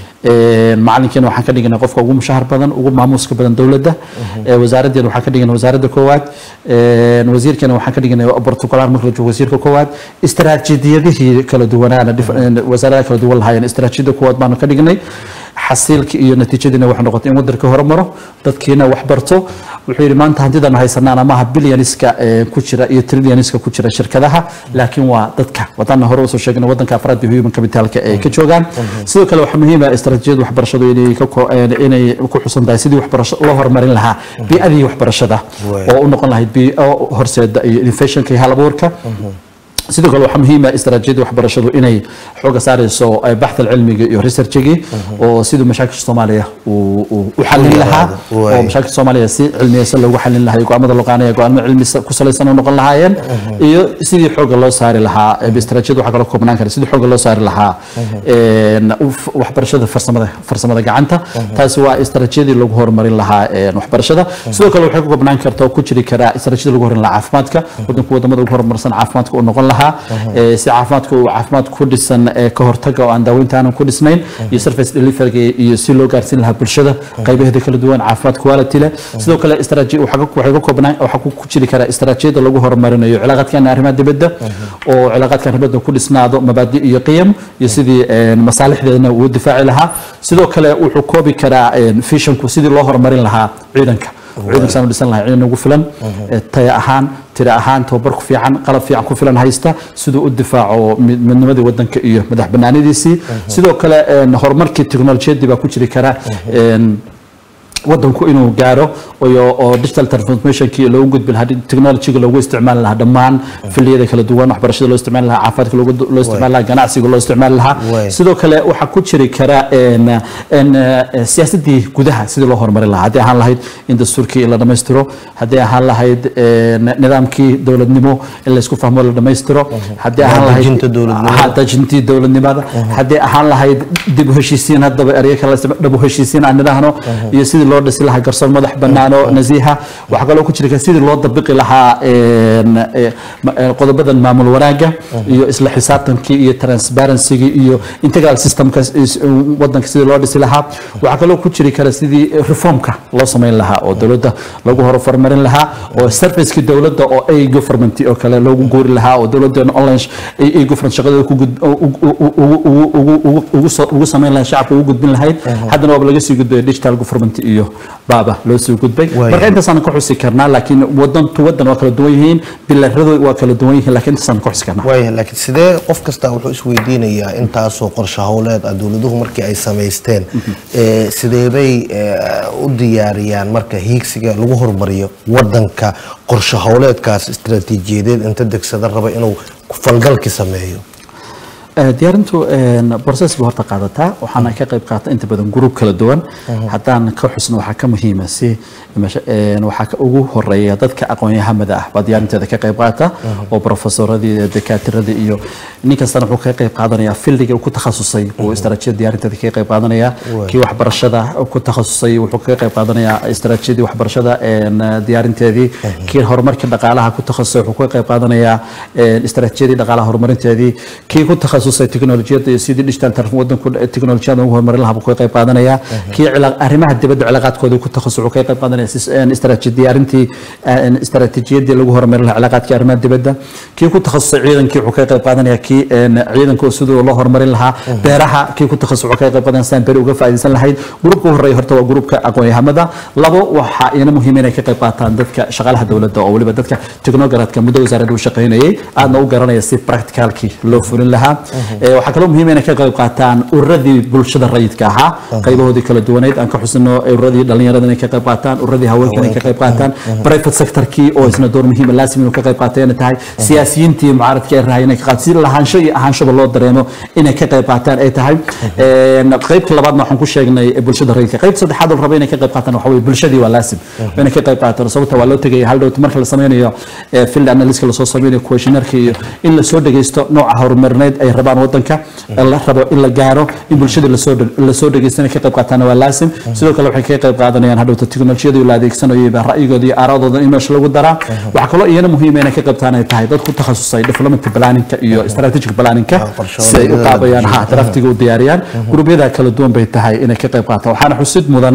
macalinkiina waxaan ka dhiganay qofka ugu mushahar badan ugu maamuuska badan dowladda wasaaraddeena waxaan ka dhiganay wasaaradda koowaad wasiirkeena waxaan ka dhiganay bortugalar marka la joogo wasiirka koowaad istaraatiijiyadihii kala duwanaana wasaaradaha kala duwan lahaayeen istaraatiijiyada koowaad baanu ka dhignay xasiilkii iyo natiijadiina waxay noqotay in wadanka horumaro dadkiina wax barto wuxuu yidhi maanta hantidan haysanaan amaha bilyaniska ku jira iyo trilyaniska ku jira shirkadaha laakiin waa dadka wadana hore usoo sheegna wadanka afraad iyo human capitalka ay ka joogaan sidoo kale waxaa muhiim ah istaraatiijiyada waxbarashadu inay inay ku xusan tahay sidii waxbarasho loo horumarin lahaa bii'adii waxbarashada oo u noqon lahayd bii'o horseeda iyo innovationka iyo halabuurka sidoo kale waxaa muhiim ah istaraatiijiyada waxbarashadu inay xooga saarayso baxda cilmiga iyo researchigii oo siduu mashaakilka soomaaliya uu u xallin lahaa oo mashaakilka soomaaliya si cilmiyeysan loogu xallin lahaa go'aamada loo qaanaya go'aamo cilmi ku salaysan u noqon lahaayeen iyo sidii xooga loo saari lahaa istaraatiijiyada waxaa kaloo koobnaan kara sidii xooga loo saari lahaa waxbarashada farsamada farsamada gacanta taasi waa istaraatiijiyadii lagu horumarin lahaa waxbarashada sidoo kale waxay ku koobnaan karta oo ku jiri karaa istaraatiijiyada lagu horumarin lahaa caafimaadka wadanku wadamada ugu horumarsan caafimaadka uu noqon lahaa si caafimaadka uu caafimaad ku dhisan ka hortaga oo aan daaweynta aanan ku dhisnayn iyo service delivery iyo si loo gaarsiin lahaa bulshada qaybaheeda kala duwan caafimaad quality leh sidoo kale istaraatiiji waxay ka koobnaan waxaa ku jiri karaa istaraatiijiyada lagu horumarinayo cilaaqaadkan arrimaha dibadda oo cilaaqaadkan dibadda ku dhisnaado mabaadi iyo qiyam iyo sidii masaalixdeedana uu difaaci lahaa sidoo kale wuxuu koobi karaa fishanku sidii loo horumarin lahaa ciidanka ciidankaasaan u dhisan lahay ciidan ugu filan taya ahaan tira ahaan tababar ku fiican qalab fiican ku filan haysta siduu u difaaco midnimadii wadanka iyo madax banaanidiisii sidoo kale horumarkii teknolojiyadii baa ku jiri kara wadanku inuu gaaro oo digital transformationkii loogu gudbi lahaa technologyga loogu isticmaali lahaa dhammaan filiyada kala duwan waxbarashada loo isticmaali lahaa caafimaadka loo isticmaali lahaa ganacsiga loo isticmaali lahaa sidoo kale waxaa ku jiri kara siyaasadii gudaha sidii loo horumarin lahaa haddii ahaan lahayd in dastuurkii la dhammaystiro haddii ahaan lahayd nidaamkii dowladnimo in laysku fahmo la dhammaystiro haddii ahaan lahayd dajintii dowladnimada haddii ahaan lahayd dib u heshiisiin haddaba eryo kale dhab u heshiisiin aan nidhaahno iyo sidii sidii loo dhisi lahaa garsoor madax bannaan oo nasiiha waxaa kaloo ku jiri kara sidii loo dabiqi lahaa een, eh, ma- eh, qodobadan maamul wanaagga iyo isla xisaabtankii iyo transparency-gii iyo integral systemka is- wadanka sidii loo dhisi lahaa waxaa kaloo ku jiri kara sidii reformka loo samayn lahaa oo dowladda lagu horumarin lahaa oo servicekii dowladda oo a government oo kale loogu guuri lahaa oo dowladdeena online a government shaqadeeda ku gud- u- u- u- u- u- ugu- ugu- ugu soo- ugu samayn lahayd shacabka ugu gudbin lahayd haddana waaba laga sii gudbay digital government iyo baaba loo sii gudbay Waayo. marka intaasaan ka xusi karnaa laakiin wadantu wadan waa kala duwan yihiin bilaradu waa kala duwan yihiin laakiin intaasaan ka xusi karnaa waaya laakiin sidee qof kasta wuxuu isweydiinayaa intaasoo qorshe howleed ah dowladuhu markii ay samaysteen ee, sideebay ee, u diyaariyaan marka hiigsiga lagu hormariyo wadanka qorshe howleedkaas istaraatiijiyadeed inta degsada raba inuu falgalki sameeyo Eh, diyaarintu een, process bay horta qaadataa waxaana ka qayb qaata inta badan gruub kala duwan haddaan ka xusno waxaa ka muhiima si meesha- een, waxaa ka ugu horeeya dadka aqoon-yahamada ah baa diyaarinteeda ka qayb qaata oo profesoradii iyo dakaatiradii iyo nin kastana wuxuu ka qayb qaadanaya fildiga uu ku takhasusay uu istaraatiijiyada diyaarinteeda ka qayb qaadanaya kii waxbarashada ku takhasusay wuxuu ka qayb qaadanaya istaraatiijiyadii waxbarashada een, diyaarinteedii kii horumarka dhaqaalaha ku takhasusay wuxuu ka qayb qaadanaya een, istaraatiijiyadii dhaqaalaha horumarinteedii kii ku takhasusay teknolojiyada iyo sidii digital tarfin wadanku teknolojiyada ugu horumarin lahaa buu ka qayb qaadanaya kii cila- arrimaha dibadda cilaaqaadkooda ku takhasus wuxuu ka qayb qaadanaya sis- een, istaraatiiji diyaarintii een, istaraatiijiyadii lagu horumarin lahaa cilaaqaadkii arrimaha dibadda kii ku takhasusay ciidankii wuxuu ka qayb qaadanaya kii een, ciidanka oo siduu loo horumarin lahaa beeraha kii ku takhasus wuxuu ka qayb qaadanaya sidaan beri uga faa'iidaysan lahayd gruubka ugu horeeya horta waa gruubka aqoon-yahamada labo waxaa iyana muhiim inay ka qayb qaataan dadka shaqaalaha dowladda oo weliba dadka technogradka muddo wasaaradda u shaqaynayay aadna u garanaya si practicalkii loo fulin lahaa Eh, waxaa kaloo muhiim inay ka qayb qaataan ururadii bulshada rayidka ahaa qaybahoodii kala duwaneyd aan ka xusino ururadii dhalinyarada inay ka qayb qaataan ururadii haweenka inay ka qayb qaataan private sectorkii oo isna door muhiima laasim inuu ka qayb qaatay inay tahay siyaasiyiintii mucaaradka ee rahay inay ka qaataan si lahaansho iyo ahaanshoba loo dareemo inay ka qayb qaataan ay tahay Een, qaybta labaadna waxaan ku sheegnay eh, bulshada rayidka qaybta saddexaad oo raba inay ka qayb qaataan waxa weye bulshadii waa laasim inay ka qayb qaataan sababta waa loo tegaya hal dhowt marka la sameynayo eh, field analyska lasoo sameynayo questionnaireka iyo in lasoo dhegeysto nooca horumarineed ay rabaan wadanka la rabo in la gaaro in bulshada lasoo dheg- lasoo dhegeysto inay ka qayb qaataan waa laasim sidoo kale waxay ka qayb qaadanayaan hadhowta teknolojiyada la adeegsanayo baa ra'yigooda iyo aaradooda in meesha lagu daraa waxaa kaloo iyana muhiima inay ka qayb qaataan ay tahay dad ku takhasusay development planningka iyo strategic planningka qorshe si ay u hawleedyada qaabayaan ha draftiga u diyaariyaan gruubyada kala duwan bay tahay inay ka qayb qaataan waxaana xusid mudan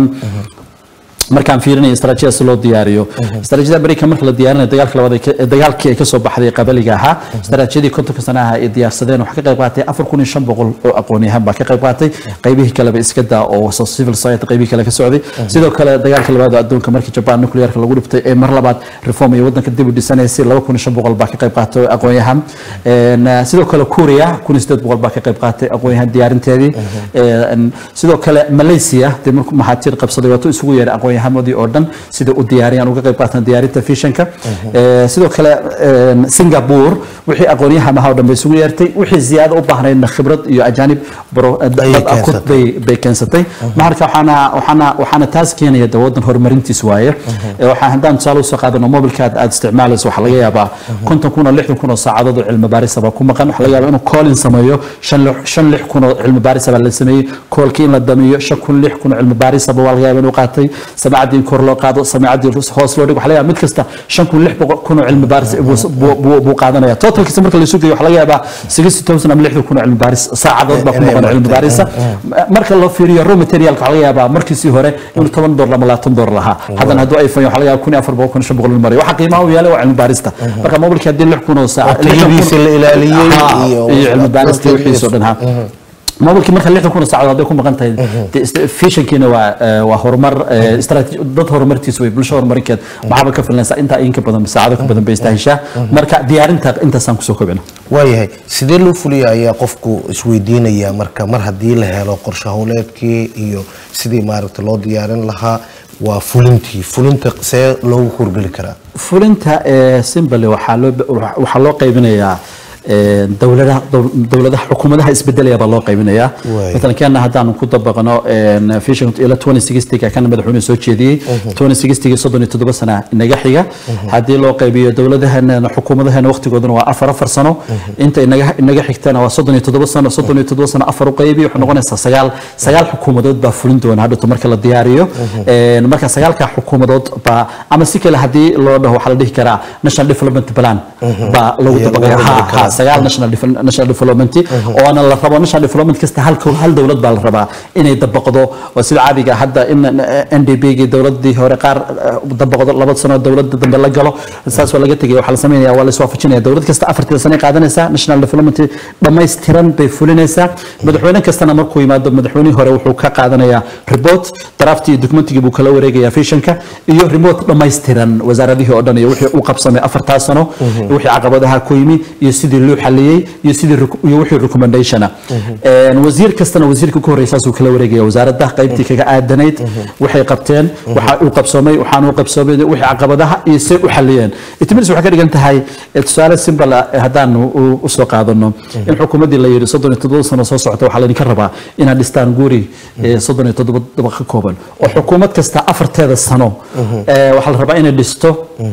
markaan fiirinaya istaraatiijiyada si loo diyaariyo istaraatiijiyada amerika marka la diyaarinayo dagaalka labaad ay ka- dagaalkii ay kasoo baxday qabaliga ahaa istaraatiijiyadii kontonka sana ah ay diyaarsadeen waxaa ka qayb qaatay afar kun iyo shan boqol oo aqoon-yahan baa ka qayb qaatay qaybihii kaleba iska daa oo so- civil society qaybihii kale ka socday sidoo kale dagaalka labaad oo adduunka markii jaban nuclearka lagu dhibtay ee mar labaad reform iyo wadanka dib u dhisanaysay laba kun iyo shan boqol baa ka qayb qaatay oo aqoon-yahan Een, uh, sidoo kale kuuriya kun iyo sideed boqol baa ka qayb qaatay aqoon-yahan diyaarinteedii Een, sidoo kale malaysia dee markuu maxaatiir qabsaday waatuu isugu yeeray aqoon-yahamadii oo dhan sida u diyaariyaan uga qayb qaataan diyaarinta fishanka Ee, sidoo kale een, singapore wixii aqoon-yahan ahaa oo dhan bay isugu yeertay wixii ziyaado u baahnaydna khibrad iyo ajaanib baro- dad Ayay ah ku- keensatay. bay bay keensatay marka waxaana waxaana waxaana taas keenaya de wadan horumarintiis waaye Ee, waxaa haddaan tusaale usoo qaadano mobilka aad aad isticmaalayso waxaa laga yaabaa konton kun oo lixdan kun oo saacadood oo cilmi baaris baa ku maqan waxaa laga yaabaa inuu callin sameeyo shan lix- shan lix kun oo cilmi baaris baa la sameeyey koolkii in la damiyo shan kun lix kun oo cilmi baaris baa waa laga yaabaa inuu qaatay samaacadii in kor loo qaado samaacadii hoos loo dhigo waxaa laga yaabaa mid kasta shan kun lix boqol kun oo cilmi baaris buu- buu- buu buu qaadanaya totalkiisa marka la isu geeyo waxaa laga yaabaa sixty thousand ama lixdan kun oo cilmi baaris saacadood baa ku Inay maqan cilmi martay. baarisa marka loo fiiriyo raw materialka waxaa laga yaabaa markiisii hore inuu toban dolar ama labaatan dolar lahaa haddana hadduu iphone waxaa laga yaabaa kun iyo afar boqol kun iyo shan boqol inuu marayo waxaa qiimaha u yaalay waa cilmi baarista marka mobilkii haddii lix kun oo saac Oo tayadiisa la ilaaliyey Ha, iyo- iyo cilmi baarista wixiisa oo dhan ha mobilkii marka lixdan kun oo saacadood hadday ku maqan tahay dee ist- fishankiina waa eh, waa horumar eh, istaraatiiji- dad horumartiisa way bulsho horumarinkeed maxaaba ka filanaysaa intaa in ka badan saacado ka badan bay istaahishaa marka diyaarinta intaasaan kusoo kobcina waayahay sidee loo fuliya ayaa qofku isweydiinaya marka mar haddii la helo qorshe howleedkii iyo sidii maaragta loo diyaarin lahaa waa fulintii fulinta see loogu horgeli karaa fulinta ee simbale waxaa loo waxaa loo qaybinayaa ee, dowladaha dow- dowladaha xukuumadaha isbedelaya baa loo qaybinayaa Waay. مثلا كان هدان ku dabaqno een vision ila 2060 kan madaxweyne soo jeediyay 2060 soddon iyo toddoba sana inaga xiga haddii loo qaybiyo dowladahana xukuumadahana waqtigooduna waa afar afar sano inta inaga inaga xigtana waa soddon iyo toddoba sano soddon iyo toddoba sano afar u qaybiyo wuxuu noqonaysaa sagaal sagaal xukuumadood baa fulin doona hadhowto marka la diyaariyo een marka sagaalka xukuumadood baa ama si kale haddii loo dhaho waxaa la dhihi karaa national development plan baa lagu Ayaa dabaqaya lagu ha dabaqi karaa. ha sagaal national devel- national development oo ana la rabo national development kasta hal kow- hal dowlad baa la rabaa inay dabaqdo oo sida caadiga ah hadda in NDP gii dowladii hore qaar eh, dabaqdo laba sano dowladda dambe la galo saas waa laga tegay waxaa la sameynaya waa la iswaafajinaya dowlad kasta afartii sano ay qaadanaysaa national development dhammaystiran bay fulinaysaa madaxweyne kastana markuu yimaado madaxweynihii hore wuxuu ka qaadanayaa report drafti iyo documentigii buu kala wareegayaa visionka iyo remote dhammaystiran wasaaradihii oo dhan iyo wixii uu qabsamay afartaa sano wixii caqabadaha ku yimi iyo sidii loo xaliyey iyo sidii rec- iyo wixii recommendationa Een, wasiir kastana wasiirka ku horeysaasuu kala wareegaya wasaaradda qaybtii kaga aadanayd waxay qabteen waxa uu qabsoomay waxaan uu qabsoomay wixii caqabadaha iyo say u xaliyeen itimiris waxay ka dhigan tahay eh, tusaale simple ah, eh, haddaan u- u soo qaadano in xukuumaddii la yidhi soddon iyo toddoba sano soo socota waxaa laydinka rabaa inaad dhistaan guri eh, soddon iyo toddoba dabaq ka kooban oo xukuumad kasta afarteeda sano eh, waxaa la rabaa inay dhisto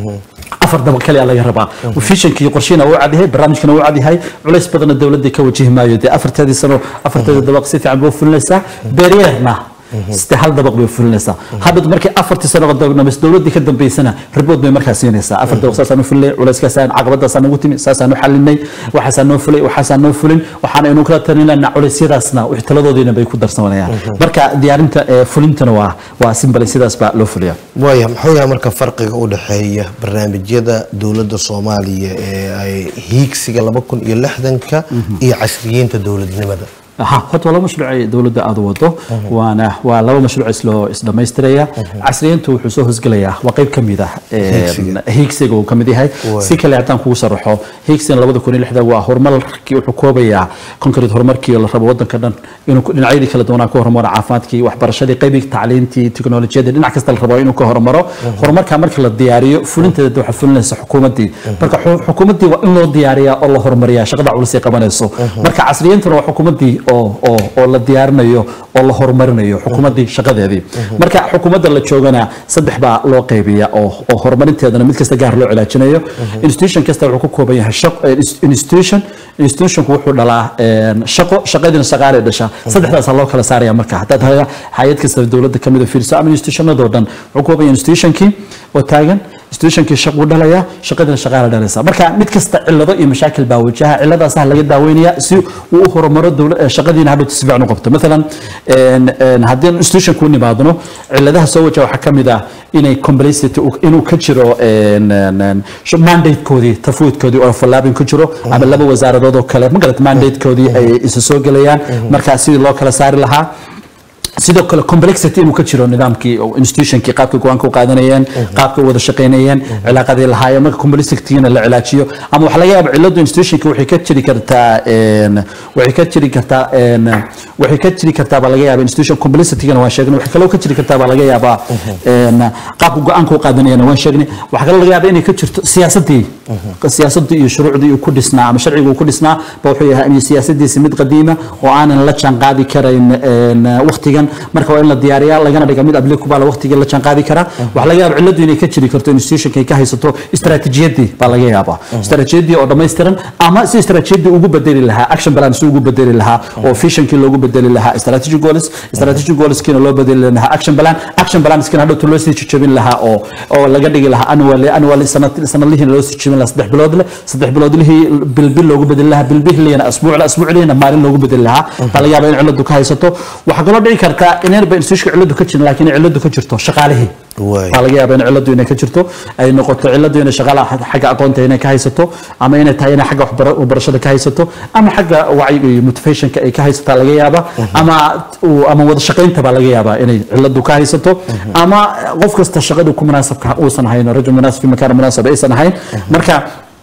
afar dabaq kaliya laga rabaa fishanka iyo qorshihiina wuu cadyahay barnaamijkana wuu cadyahay culays badanna dowladda ka wajihi maayo dee afarteedii sano afarteeda dabaq si fiican buu fulinaysaa beeryeerna side hal dabaq bay fulinaysaa hadhood markii afartii sano dhamis dowladdii ka dambeysana ribood bay markaa siinaysaa afar dabaq saasaan u fulinay culayskaasaan caqabadaasaan ugu timi saasaan u xalinay waxaasaan noo fulay waxaasaan noo fulin waxaan aynu kala talinayna culeysyadaasna wixii taladoodiina bay ku darsanayaan marka diyaarinta eh, fulintana waa waa simbale sidaas baa loo fuliyaa waaya muxuu yahay marka farqiga u dhexeeya barnaamijyada dowladda soomaaliya ee ay hiigsiga laba kun iyo lixdanka iyo casriyiinta dowladnimada ها horta waa laba mashruuc ay dowladda aad wado waana waa laba mashruuc isloo isdhamaystiraya casriyeyntu wuxuu soo hosgelayaa waa qayb ka mid ah Hiigsiga. hiigsiga uu ka mid yahay Waay. si kale haddaan kugu sharaxo hiigsigan labada kun iyo lixda waa horumarkii wuxuu koobayaa concrete horumarkii la rabo wadanka dhan inuu ku- dhinacyadii kala duwanaa ka horumaro caafimaadkii waxbarashadii qaybigii tacliintii tiknolojiyadii dhinac kasta la rabo inuu ka horumaro horumarka marka la diyaariyo fulinteeda waxaa fulinaysa xukuumaddii marka xu- xukuumaddii waa in loo diyaariyaa oo la horumariyaa shaqada culus ay qabanayso marka casriyintuna waa xukuumaddii oo oo oo la diyaarinayo oo la horumarinayo xukuumaddii shaqadeedii marka xukuumadda la joogana saddex baa loo qaybiya oo oo horumarinteedana mid kasta gaar loo cilaajinayo institution kasta wuxuu ku kooban yahay shaq- eh, ins- institution institutionku wuxuu dhalaa een, shaqo shaqadiina shaqaalay dhashaa saddexdaasaa loo kala saaraya marka haddaad hay- hay-ad kasta dowladda kamid a fiiriso ama institutionadoo dhan wuxuu ku kooban yahay institutionkii oo taagan institutionkii shaquu dhalaya shaqadiina shaqaala dhalaysa marka mid kasta cillado iyo mashaakil baa wajaha cilladaasaa laga daaweynaya si uu u horumaro dowla- eh, shaqadiina hadhow si fiican u qabto maalan een, een, haddii institution ku nimaadno cilladaha soo wajaha waxaa ka mid ah inay complexity uu- inuu ka jiro een, een, een, sh- mandatekoodii tafuudkoodii oo fallaabin ku jiro ama laba wasaaradood oo kale magarat mandatekoodii ay isu soo gelayaan marka sidii loo kala saari lahaa sidoo kale complexity inuu ka jiro nidaamkii oo institutionkii qaabka go-aanka u qaadanayeen qaabka u wada shaqaynayeen cilaaqadii lahaayeen marka complexitygina la cilaajiyo ama waxaa laga yaaba ciladu institutionka waxay ka jiri kartaa een, waxay ka jiri kartaa een, waxay ka jiri kartaa baa laga yaaba institution complexitygana waan sheegnay waxay kaloo ka jiri kartaa baa laga yaabaa een, qaabka go-aanka u qaadanayana waan sheegnay waxaa kaloo laga yaaba inay ka jirto siyaasadii siyaasadii iyo shuruucdii uu ku dhisnaa ama sharciga uu ku dhisnaa ba wuxuu yahay in siyaasadiisi mid qadiima oo aanan la jaanqaadi karayn een, waqtigan marka waa in la diyaariyaa lagana dhiga mid applicable waqtigii la jaanqaadi karaa waxaa laga yaaba ciladu inay ka jiri karto institutionka ay ka haysato istaraatiijiyadii baa laga yaabaa istaraatiijiyadii oo dhammaystiran ama si istaraatiijiyadii ugu bedeli lahaa action plan si ugu bedeli lahaa oo visionkii loogu bedeli lahaa strategic goals strategic goalskiina loo bedeli lahaa action plan action planskina hadhowta loo sii jejebin lahaa oo oo laga dhigi lahaa annually annually sanad sanadlihiina loo sii jejebin lahaa saddex bilood leh saddex bilood lihii bilbil loogu bedeli lahaa bilbilihina asbuuc la asbuuc lihina maalin loogu bedeli lahaa baa laga yaabaa in ciladu ka haysato waxaa kaloo dhici kartaa inayba institutionka ciladu ka jirin laakiin ay ciladu ka jirto shaqaalihii Waay. waxaa laga yaabaa in ciladu inay ka jirto ay noqoto ciladu inay shaqaalaha xagga aqoonta inay ka haysato ama inay tahay inay xagga waxbara- waxbarashada ka haysato ama xagga wacyiga iyo motivationka ay ka haysataa laga yaaba ama uu- ama wada shaqaynta baa laga yaabaa inay ciladu ka haysato ama qof kasta shaqadu ku munaasabka uusan ahayn rajul munaasib fi makaana munaasab aysan ahayn marka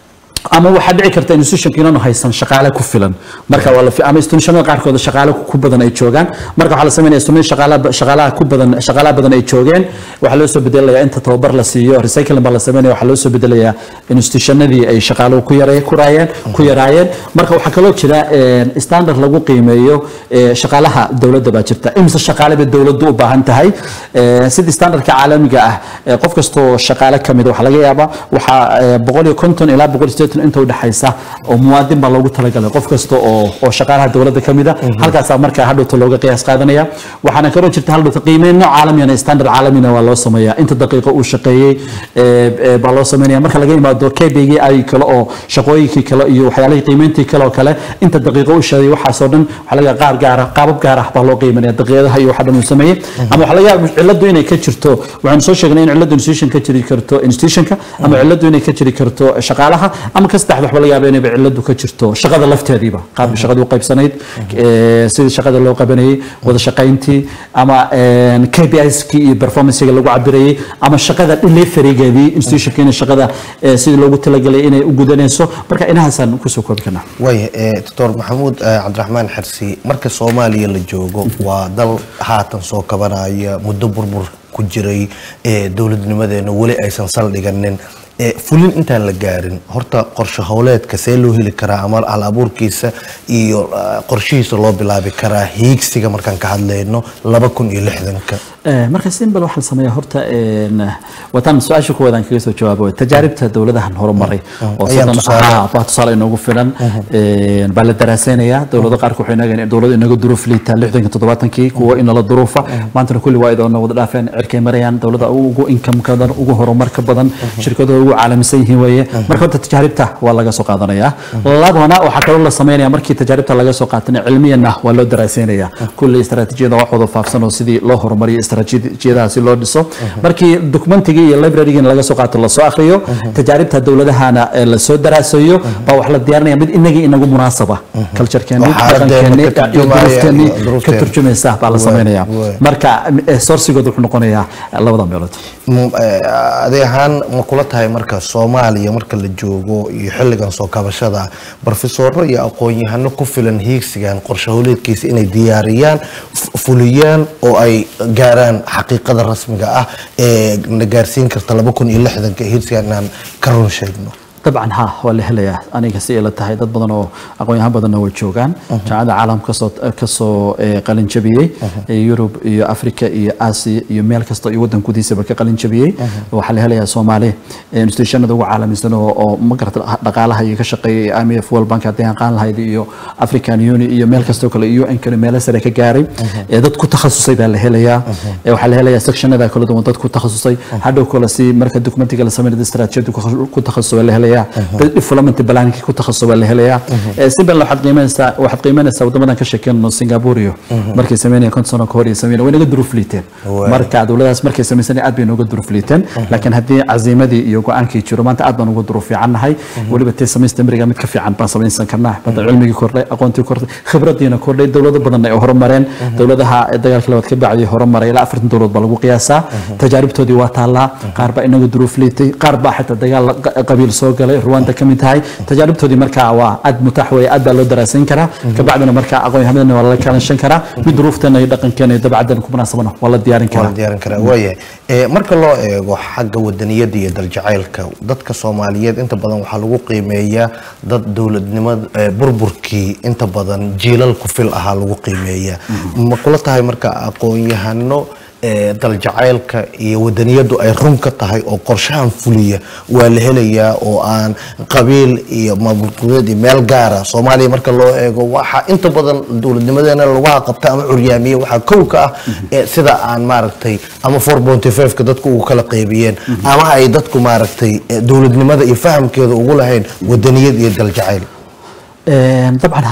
ama waxaa dhici karta institutionka inaanu haysan shaqaale ku filan marka waa la fi- ama institutionada qaarkood shaqaale ku badan ay joogaan marka waxaa la sameynaya institution shaqaalaha shaqaalaha ku badan shaqaalaha badan ay joogeen waxaa loo soo bedelayaa inta tababar la siiyo recycling baa la sameynaya waxaa loo soo bedelayaa institutionadii ay shaqaaluhu ku yaray ku raayeen ku yaraayeen marka waxaa kaloo jira een, standard lagu qiimeeyo ee, shaqaalaha dowladda baa jirta imse shaqaale bay dowladdu u baahan tahay Ee, sidii standardka caalamiga ah ee, qof kastoo shaqaale ka mid waxaa laga yaabaa waxaa ee, boqol iyo konton ilaa boqol iyo siddeetan inta udhexaysa oo muwaadin baa loogu talagalay qof kasta oo oo shaqaalaha dowladda ka mid a halkaasaa markaa hadhowta looga qiyaas qaadanaya waxaana kaloo jirta hadhowta qiimeyn nooc caalamiyana standard caalamina waa loo sameeyaa inta daqiiqo uu shaqeeyey ee, ee, baa loo sameynaya marka laga yimaado kbg ay kale oo shaqooyinkii kale iyo waxyaalihii qiimeyntii kale oo kale inta daqiiqo uu shaqeeyey waxaasoo dhan waxaa laga qaar gaara qaabab gaar ah baa loo qiimanaya daqiiqadaha iyo waxa dhan uu sameeyey ama waxaa laga yaaba ciladu inay ka jirto waxaanu soo sheegnay in ciladu institution ka jiri karto institutionka ama ciladu inay ka jiri karto shaqaalaha ama ka saddexda waxba laga yaaba inayba ciladu ka jirto shaqada lafteediiba qaabka shaqada u qaybsanayd ee, sidii shaqada loo qabanayay wada shaqayntii ama een, KPIs-kii iyo performance-ga lagu cabirayay ama shaqada delivery-geedii institutionka inay shaqada ee, sidii loogu talagalay inay u gudanayso marka inahaasaan kusoo koobi karnaa waaya eh, doctor maxamuud eh, cabdiraxmaan xersi marka soomaaliya la joogo waa dal haatan soo kabanaya muddo burbur ku jiray eh, dowladnimadeena weli aysan saldhiganin Eh, fulin intaan la gaarin horta qorshe howleedka see loo heli karaa ama hal abuurkiisa iyo eh, qorshihiisa loo bilaabi karaa hiigsiga markaan ka hadlayno laba kun iyo lixdanka Ee, marka simbal waxaa la sameeyaa horta een, wataan su-aasha kuwaadaan kaga soo jawaabo tajaaribta dowladahan horumaray oo Ayaan soddon- tusaale. ah, baa tusaale inoogu filan een, baa la daraaseynaya dowlado qaarka waxay inaga dowlado inaga duruuf liita lixdanka toddobaatankii kuwa inala duruufa maantana kulli waa idoona wada dhaafeen cirkay marayaan dowlada ugu income badan ugu horumarka badan shirkadooda ugu caalamisan yihiin weeye marka horta tajaaribta waa laga soo qaadanaya labana waxaa kaloo la sameynaya markii tajaaribta laga soo qaatana cilmiyana waa loo daraaseynaya kulli istaraatiijiyada wax wada faafsan oo sidii loo horumariyo istaraatiijiyadaha si loo dhiso markii documentigii iyo librarygii laga soo qaato lasoo akhriyo tajaaribta dowladahana ee lasoo daraasayo baa wax la diyaarinaya mid inagii inagu munaasaba culturekeeni Oo xaaladdeena dhaqankeeni ka iyo turjumaya duruufteeni iyo ka duruufteena. turjumaysa baa la Waay, sameynaya waay. marka eh, sourcigooda wuxuu noqonayaa labada meelood M- eh, adeeg ahaan ma kula tahay marka soomaaliya marka la joogo iyo xilligan soo kabashada barofesoro iyo aqoon-yahano ku filan hiigsigan qorshe howleedkiisa inay diyaariyaan f- fuliyaan oo ay gaaraan xaqiiqada rasmiga ah ee na gaarsiin karta laba kun iyo lixdanka hiigsigan inaan ka run sheegno dabcan ha waa la helayaa aniga si ay la tahay dad badan oo aqoon-yahan badanna way joogaan jaamacadda caalamka kasoo kasoo eh, qalin jabiyey ee yurub iyo africa iyo aasiya iyo meel kasta iyo waddan gudihiisaba ka qalin jabiyey waxaa la helayaa soomaali eh, institutionada ugu caalamisan oo oo ma garata dhaqaalaha iyo ka shaqeeyay IMF World Bank haddii aan qaan lahayd iyo African Union iyo meel kastoo kale iyo UN kale meelo sare ka gaaray ee dad ku takhasusay baa la helayaa ee waxaa la helayaa sectionada kala duwan dad ku takhasusay hadhow kale si marka documentiga la sameeyo istaraatiijiyadu ku takhasusay baa la helayaa dad development planning ku takhasusay baa la helayaa ee si bal waxaad qiimeynaysaa waxaad qiimeynaysaa wadamadan ka sheekeyno Singapore iyo markay sameynayeen konton sano ka hor iyo sameeyeen way naga duruuf liiteen Waay. marka dowladaas markay sameysay aad bay nooga duruuf liiteen laakiin haddii caziimadii iyo go-aankii jiro maanta aad baan uga duruuf fiicannahay weliba tee samaysta miriga mid ka fiican baan samaysan karnaa bada cilmigii kordhay aqoontii kordhay khibradiina kordhay dowlado badan ay horumareen dowladaha dagaalkii labaad ka bacdi horumaray ilaa afartan dowlad baa lagu qiyaasaa tajaaribtoodii waa taallaa qaar baa inaga duruuf liitay qaar baa xitaa dagaal qa- qabiil soo galay ruwanda ka mid tahay tajaaribtoodii markaa waa aad mutaax weeye aad baa loo daraasayn karaa kabacdina markaa aqoon-yahamadana waa lala kalanshan karaa mid duruufteena iyo dhaqankeena iyo dabcadeena ku munaasabana waa la diyaarin waa karaa la diyaarin karaa waayahay Eh, marka loo eego xagga wadaniyada iyo daljacaylka dadka soomaaliyeed inta badan waxaa lagu qiimeeyaa dad dowladnimada eh, burburkii inta badan jiilal ku fil ahaa lagu qiimeeyaa ma kula tahay marka aqoon-yahano eh, daljacaylka iyo wadaniyadu ay run ka tahay oo qorshahan fuliya waa la helayaa oo aan qabiil iyo maamulgudeed iyo meel gaara soomaaliya marka loo eego waxaa inta badan dowladnimadeena lagu qabta ama curyaamiye waxaa kow ka ah eh, sida aan maaragtay ama 4.5 ka dadku ugu kala qaybiyeen ama ay dadku maaragtay eh, dowladnimada iyo fahamkeeda ugu lahayn wadaniyad iyo daljacayl Een, dabcan ha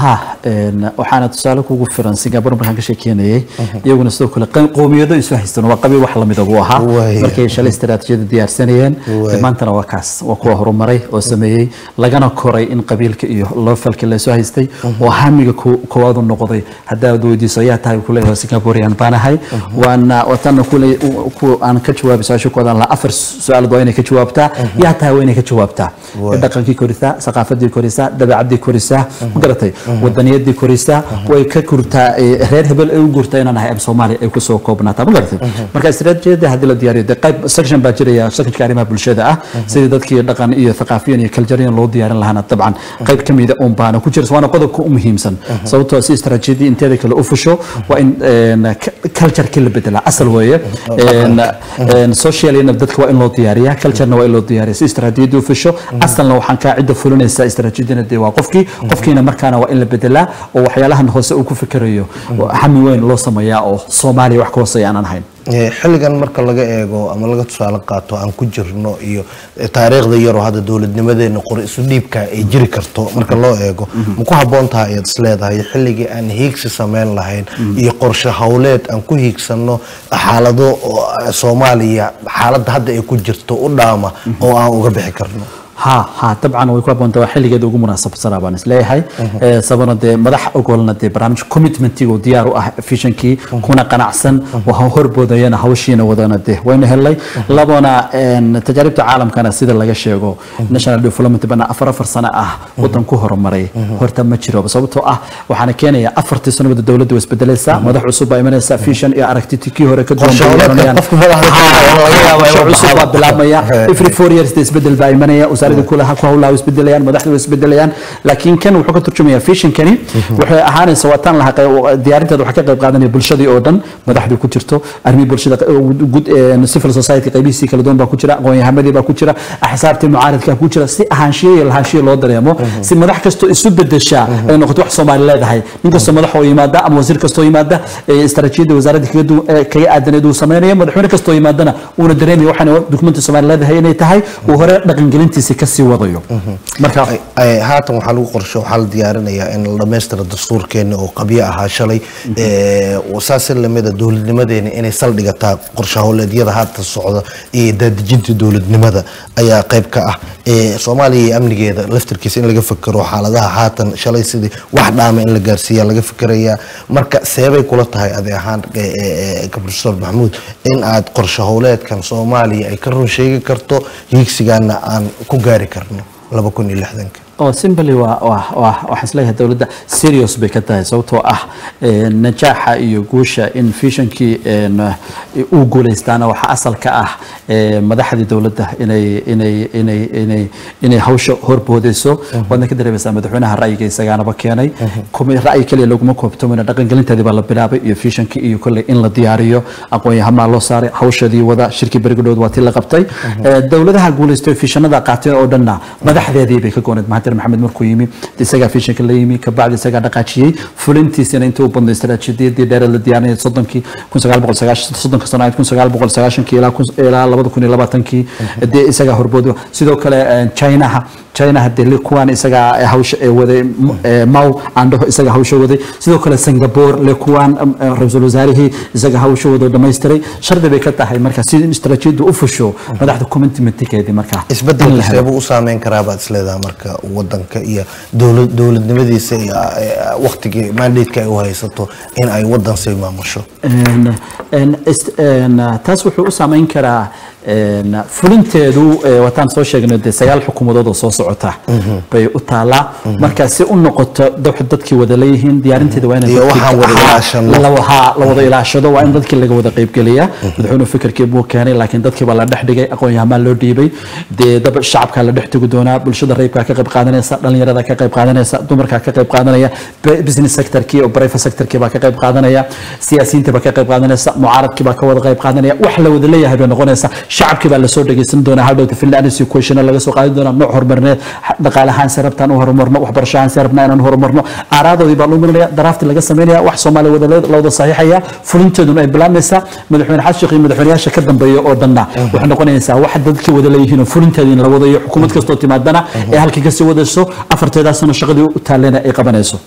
een, waxaana tusaale kugu filan singapore markaan ka sheekeynayay iyaguna sidoo kale qo- qowmiyado isu haystaan waa qabiil wax lamida buu ahaa Waaya. markay shalay istaraatiijiyada diyaarsanayeen Waaya. maantana waa kaas waa kuwa horumaray oo sameeyey lagana koray in qabiilka iyo loofalka laysu haystay oo hamiga ko- koowaad u noqday haddaad weydiiso ayaa tahay kuleeyahay singaporean baan ahay waana watana kule ku aan ka jawaabi su-aasha ku odan lahaa afar su-aalood waa inay ka jawaabtaa yaa tahay waa inay ka jawaabtaa Waaya. dhaqankii korisaa saqaafadii korisaa dabeecadii korisaa ma garatay wadaniyadii korisaa way ka kurtaa eh, reer hebel ay u guurtaa inaan ahay am soomaaliya ay kusoo koobnaataa ma garatay marka istaraatiijiyada haddii la diyaariyo dee qayb section baa jiraya sectionka arrimaha bulshada ah sidii dadkii dhaqan iyo thaqaafiyan iyo culturean loo diyaarin lahaana dabcan qayb ka mida un baana ku jira waana qodobka u muhiimsan sababtoo si istaraatiijiyadii inteeda kale u fusho waa in een, ka- culture-kii la bedelaa asal weeye Een, een, socialina dadka waa in loo diyaariyaa culturena waa in loo diyaariya si istaraatiijiyadii u fusho asalna waxaan kaa cidda fulinaysa istaraatiijiyadina dee waa qofkii qofkiina markaana waa in la bedelaa oo waxyaalahan hoose uu ku fikirayo hami weyn loo sameeyaa oo soomaaliya wax ka hooseeya aanan ahayn Eh, xilligan marka laga eego ama laga tusaale qaato aan ku jirno iyo eh, taariikhda yaroo hadda dowladnimadeena qori isu dhiibka ay jiri karto marka loo eego ma ku habboon tahay ayaad isleedahay xilligii aan hiigsi sameyn lahayn iyo qorshe howleed aan ku hiigsanno xaalado oo, eh, soomaaliya xaaladda hadda ay ku jirto u dhaama oo aan uga bixi karno ها ها طبعا way ku haboontaa waa xilligeeda ugu munaasabsanaa baan isleeyahay Ee, sababna dee madax ogolna dee barnaamij commitmentiga diyaar u ah visionkii kuna qanacsan waxa horboodayana hawshiina wadana dee waynu helnay labona een, tajaaribta caalamkana sida laga sheego national development bana afar afar sano ah wadan ku horumaray horta ma jiro sababtoo ah waxaana keenaya afartii sanabada dowladda way isbedelaysaa madax cusub baa imanaysa vision iyo aragti kii hore ka duwan Qorshe bay hawleedka yeelanayaan. qofka madaxda ka Ha, ah, laga yaabo qorshe inuu cusub baa baxo. bilaabmaya He. every four years dee isbedel baa imanaya wasaaradda kulaha ku hawlaha way isbedelayaan madaxda way isbedelayaan laakiin kan wuxuu ka turjumaya visionkani waxay ahaanaysa waa tan laha diyaarinteeda waxaa ka qayb qaadanaya bulshadii oo dhan madaxdii ku jirto arrimihii bulshada gud civil society qaybihiisii kala duwan baa ku jira aqoon-yahamadii baa ku jira axsaabtii mucaaradka ku jira si ahaanshiye iyo lahaanshiye loo dareemo si madax kastoo isu bedeshaa ay noqoto wax soomaali leedahay nin kastoo madax oo yimaada ama wasiir kastoo yimaada ee istaraatiijiyadda wasaaradda kaga du- ee kaga aadaneed uu sameynaya madaxweyne kastoo yimaadana uuna dareemaya waxaan dukumenti soomaali leedahay inay tahay uu hore dhaqangelintiisa kasii wadayo marka Ay- ay- haatan waxaa lagu qorsho waxaa la diyaarinayaa in la dhammaystira dastuurkeena oo qabyo ahaa shalay Eh, saas lamida dowladnimadeena inay saldhigataa qorshe howleedyada haatan socda iyo daadejinta dowladnimada ayaa qayb ka ah Eh, soomaaliya iyo amnigeeda laftirkiisa in laga fikiro xaaladaha haatan shalay sidii wax dhaama in la gaarsiiya laga fikirayaa marka seebay kula tahay adi ahaan eh, eh, eh, professor maxamuud in aad qorshe howleedkan soomaaliya ay ka run sheegi karto hiigsigaana aan ku gaari karno laba kun iyo lixdanka oo simply waa waa waa waxaan isleeyahay dowladda serious bay ka tahay sababtoo ah ee, najaaxa iyo guusha in visionkii een, uu guuleystaana waxaa asalka ah ee, madaxdii dowladda inay inay inay inay inay hawsha horboodeyso waadna ka dareemaysaa madaxweynaha ra'yiga isagaanaba keenay kuma ra'yi kaliya laguma koobtamina dhaqangelinteedii baa la bilaabay iyo visionkii iyo kolley in la diyaariyo aqoon-yahamaa loo saaray hawshadii wada shirkii berigadhood waa tii la qabtay Ee, dowladaha guuleystay visionada qaateen oo dhanna madaxdeedii bay ka gooneed mahadir maxamed markuu yimi isagaa visionka la yimi kabacdi isagaa dhaqaajiyey fulintiisina intii u badnay istaraatiijiyadii dheer la diyaarinayay soddonkii kun sagaal boqol sagaashan soddonka sano ahayd kun sagaal boqol sagaashankii ilaa kun- ilaa labada kun iyo labaatankii dee isagaa horboodi sidoo kale eh, chinaha chinaha dee li kuwan isagaa eh, hawsha ee waday m- eh, mau andhaho isaga hawsha waday sidoo kale singapore le kuwan eh, ra-iisul wasaarihii isaga hawsha wado dhammaystiray shardi bay ka tahay marka si istaraatiijiyadu u fusho madaxda commitmentikeedii marka in la isbedelka helo. seebuu u saameyn karaa baad isleedaha marka wadanka iyo dowlad dowladnimadiisa iyo eh, waqtigii mandateeka ay u haysato in ay wadan sii maamusho Een, een, ist- een, taas wuxuu u saameyn karaa een, fulinteedu eh, wataan soo sheegnay dee sagaal xukuumadood oo soo socota bay u taalaa marka si u noqoto dad- dadkii wada leeyihiin diyaarinteeda waa in Iyo waxaan wada ilaashano. la wahaa la wada ilaashado waa in dadkii laga wada qaybgeliya madaxweynuhu fikirkii buu keenay laakiin dadkii baa la dhex dhigay aqoon-yahamaa loo dhiibay dee dab shacabkaa la dhex tegi doonaa bulshada rayibkaa ka qayb qaadanaysa dhalinyarada ka qayb qaadanaysa dumarkaa ka qayb qaadanaya b- business sectorkii oo private sectorkii baa ka qayb qaadanaya siyaasiyiinta baa ka qayb qaadanaysa mucaaradkii baa ka wada qayb qaadanaya wax la wada leeyahay bay noqonaysa shacabkii baa lasoo dhegeysan doonaa hadhowta finland equation laga soo qaadi doonaa nooc horumarineed dhaqaalahaan si rabtaan u horumarno waxbarashahaan si rabnaa inaan horumarno aaraadoodii baa loo marinaya daraafti laga sameynaya wax soomaaliya wada le- la wada saxiixaya fulinteeduna ay bilaabmaysaa madaxweyne xasan sheekh iyo madaxweynayaasha ka dambeeya oo dhanna waxay noqonaysaa wax dadkii wada leeyihiin oo fulinteedii in la wado iyo xukuumad kastoo timaadana ee halkii kasii wadayso afarteedaasna shaqadii u taalena ay qabanayso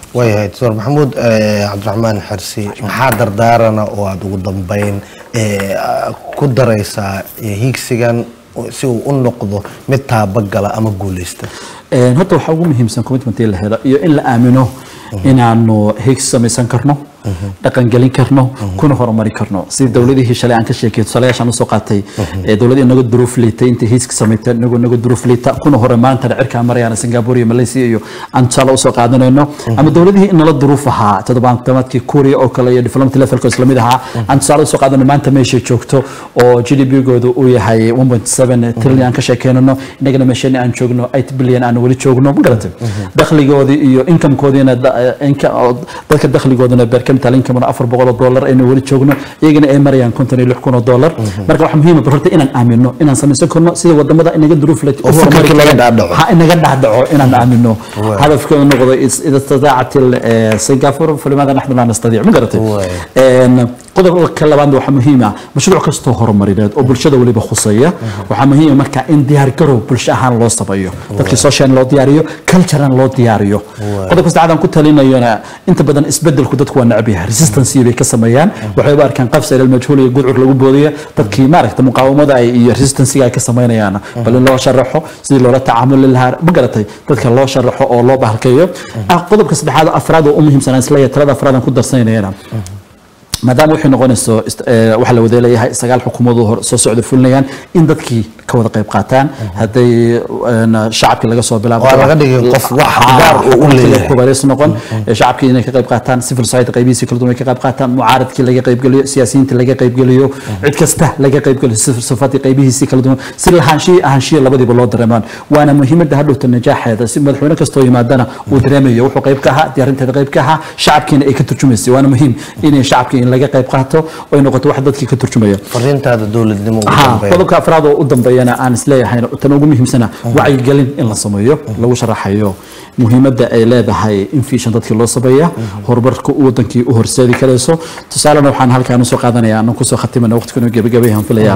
waayahay doctor maxamuud eh, cabdiraxmaan xersi maxaa dardaarana oo aada ugu dambeyn eh, ku daraysaa eh, higsigan si uu u noqdo mid taabagala ama guuleysta Een, horta waxaa ugu muhiimsan commitment in la helo iyo in la aamino inaanu higgs samaysan karno dhaqangelin karno kuna horumari karno sidii dowladihii shalay aan ka sheekay tusaalayaashaan usoo qaatay ee dowladii naga duruuf liitay intay higgs samaysay inagu naga duruuf liita kuna hore maantana cirkaa marayaan singapore iyo malaysia iyo aan tusaale usoo qaadanayno ama dowladihii in nala duruuf ahaa toddobaatamaadkii korea oo kale iyo diplomatic levelka isla mid ahaa aan tusaale usoo qaadano maanta meeshay joogto oo g d p goodu uu yahay 1.7 trillion aan ka sheekeynano inagana meeshani aan joogno 8 billion aan weli joogno ma garatay dakhligoodii iyo incomekoodiina da- inka- oo dadka dakhligooduna per capita income afar boqol oo dollar aynu weli joogno iyagana ay marayaan konton iyo lix kun oo dollar marka waxaa muhiim ah horta inaan aamino inaan samaysan karno sida wadamada inaga duruuf leh Oo fikirkii laga dhaadhaco. ha inaga dhaadhaco inaan aamino hadafkeedu noqdo is- ida istidaacat il- eh, singapore falimaada naxnu laa nastadiic ma garatay Waay. Een, qodobka labaad waxaa muhiim ah mashruuc kastoo horumarineed oo bulshada weliba khuseeya waxaa muhiim ah marka in diyaar garow bulsho ahaan loo sameeyo dadkii social loo diyaariyo culturean loo diyaariyo qodobka saddexaad aan ku talinayona inta badan isbedelku dadku waa necab yahay resistance bay ka sameeyaan waxay u arkaan qafsa ilal majhuul iyo gudcur lagu boodaya dadkii maaragta muqaawamada ay iyo resistancega ay ka sameynayaan bal in loo sharaxo sidii loola tacaamuli lahaa ma garatay dadka loo sharaxo oo loo bahalkeeyo Ah, qodobka saddexaad oo afraad oo u muhiimsanaa isleeyahay talada afraad aan ku darsanayana maadaama waxay noqonayso ist- ee, waxaa la wada leeyahay sagaal xukuumadoo hor soo socda fulinayaan in dadkii ka wada qayb qaataan hadday een, shacabkii laga soo bilaabo Waa laga dhigay qof wax Ha, gaar uu u xukuumadkii leeyahay. kubareys noqon ee, shacabkii inay ka qayb qaataan civil society qaybihiisii kala duwan ay ka qayb qaataan mucaaradkii laga qaybgeliyo siyaasiyiinta laga qaybgeliyo cid kasta laga qaybgeliyo civil society qaybihiisii kala duwan si lahaanshihi ahaanshihi labadiiba loo dareemaan waana muhiimadda hadhowta najaaxeeda si madaxweyne kastoo yimaadana uu dareemayo wuxuu qayb ka ahaa diyaarinteeda qayb ka ahaa shacabkiina ay ka turjumaysay waana muhiim inay shacabkii in laga qayb qaato oo ay noqoto wax dadkii ka turjumaya fariintaada dowladnimo ugu ha dambeyn qodobka afraad oo u dambeeyana aan isleeyahay tan ugu muhiimsana wacyigelin in la sameeyo lagu sharaxayo muhiimadda ay leedahay in fiishan dadkii loo sameeya horumarka uu wadankii u horseedi karayso tusaalena waxaan halkaan usoo qaadanaya anaan kusoo khatimana waqtiguna gebagabayaan filayaa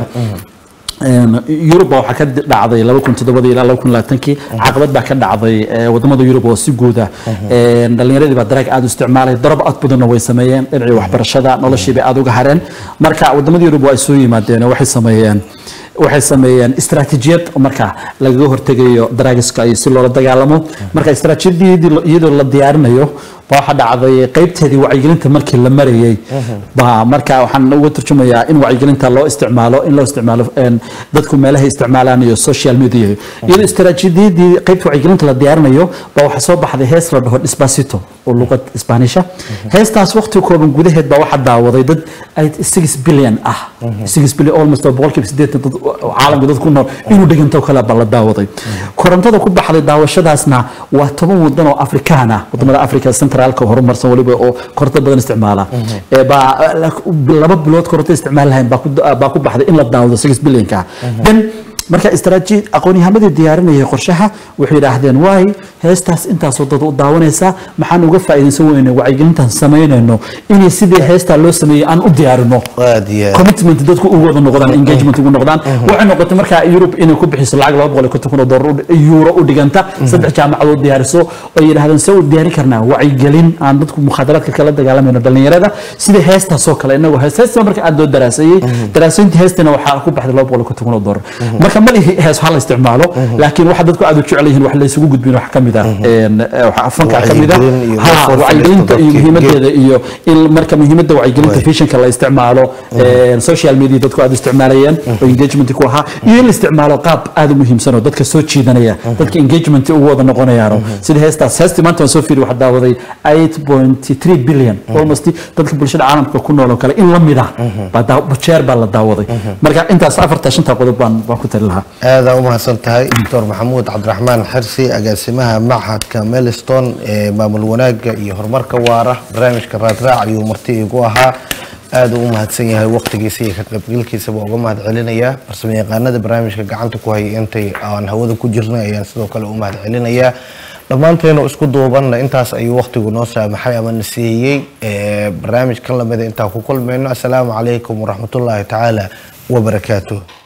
Een, Yurub baa waxaa ka dhacday laba kun toddobadii ilaa laba kun labaatankii caqabad baa ka dhacday ee, wadamada Yurub oo si guuda Een, dhalinyaradii baa daraag aad u isticmaalay darab aad badanna way sameeyeen dhinacii waxbarashada noloshii bay aad uga hareen marka wadamada Yurub waa ay soo yimaadeen oo waxay sameeyeen waxay sameeyeen istaraatiijiyad marka lagaga hortegayo daraagiska iyo si loola dagaalamo marka istaraatiijiyadii iyadoo la diyaarinayo baa waxaa dhacday qaybteedii wacyigelinta markii la marayay baa marka waxaan uga turjumayaa in wacyigelinta loo isticmaalo in loo isticmaalo een, dadku meelaha isticmaalaan iyo social media iyadoo istaraatiijiyadii qaybta wacyigelinta la diyaarinayo baa waxaa soo baxday hees la dhaho despacito oo luqad isbaanisha heestaas waqti kooban gudaheed baa waxaa daawaday dad ay 6 billion ah 6 billion almost oo boqolkiiba sideetan dad caalamka dad ku nool inuu dhiganto kale baa la daawaday korontada ku baxday daawashadaasna waa toban wadan oo afrikaan ah wadamada afrika centraalka horumarsan waliba oo koronto badan isticmaala ee baa laba bilood koronto isticmaal lahayn baa ku baa ku baxday in la daawado 6 billionka then marka istaraatiiji aqoon-yahamadii diyaarinayay qorshaha waxay yidhaahdeen waay heestaas intaasoo dad u daawanaysa maxaan uga faa'iidaysan weyne wacyigelintan samaynayno inay sidii heestaa loo sameeyey aan u diyaarino aad iyo aad. commitment dadku ugu wada noqdaan engagement ugu noqdaan waxay noqotay markaa Europe inay ku bixiso lacag laba boqol iyo konton kun oo dollar u- euro u dhiganta saddex jaamacadood diyaariso oo ay yidhaahdeen se u diyaarin karnaa wacyigelin aan dadku mukhaadaraadka kala dagaalamayno dhalinyarada sida heestaasoo kale inagu hees heesta marka aad loo daraaseeyey daraasayntii heestana waxaa ku baxday laba boqol iyo konton kun oo dollar marka ma lihi hees ha la isticmaalo laakiin waxa dadku aad u jecel yihiin wax la isugu gudbin wax ka mid ah een, eh, waxa fanka ka mid ah Wacyigelin iyo ha dadka wacyigelinta iyo dadka- muhiimadeeda iyo in marka muhiimadda wacyigelinta Waay. fishanka la isticmaalo een, social media dadku aad u isticmaalayeen oo engagement ku ahaa iyo in la isticmaalo qaab aad u muhiimsan oo dadka soo jiidanaya dadka engagement ugu wada noqonayaano sida heestaas heestii maanta waan soo fiiri waxaa daawaday 8.3 billion almost dadka bulshada caalamka ku nool oo kale in la mid ah baa daa- jeer baa la daawaday marka intaas afarta shanta qodob baan baan ku tali lahaa aada u mahadsan tahay doctor maxamuud cabdiraxmaan xirsi agaasimaha machadka melstone ee maamul wanaagga iyo horumarka waara barnaamijka raadraac ayuu marti igu ahaa aada u mahadsan yahay waqtigiisa iyo ka qaybgalkiisaba uga mahad celinayaa farsamo yaqaanada barnaamijka gacanta ku hayay intay aan hawada ku jirnay ayaan sidoo kale u mahad celinayaa dhammaanteenu isku duubanna intaas ayuu waqtigu noo saamaxay ama na siiyey ee barnaamijkan lamida intaan ku kulmayno assalaamu calaykum waraxmatullaahi tacaala wabarakaatuh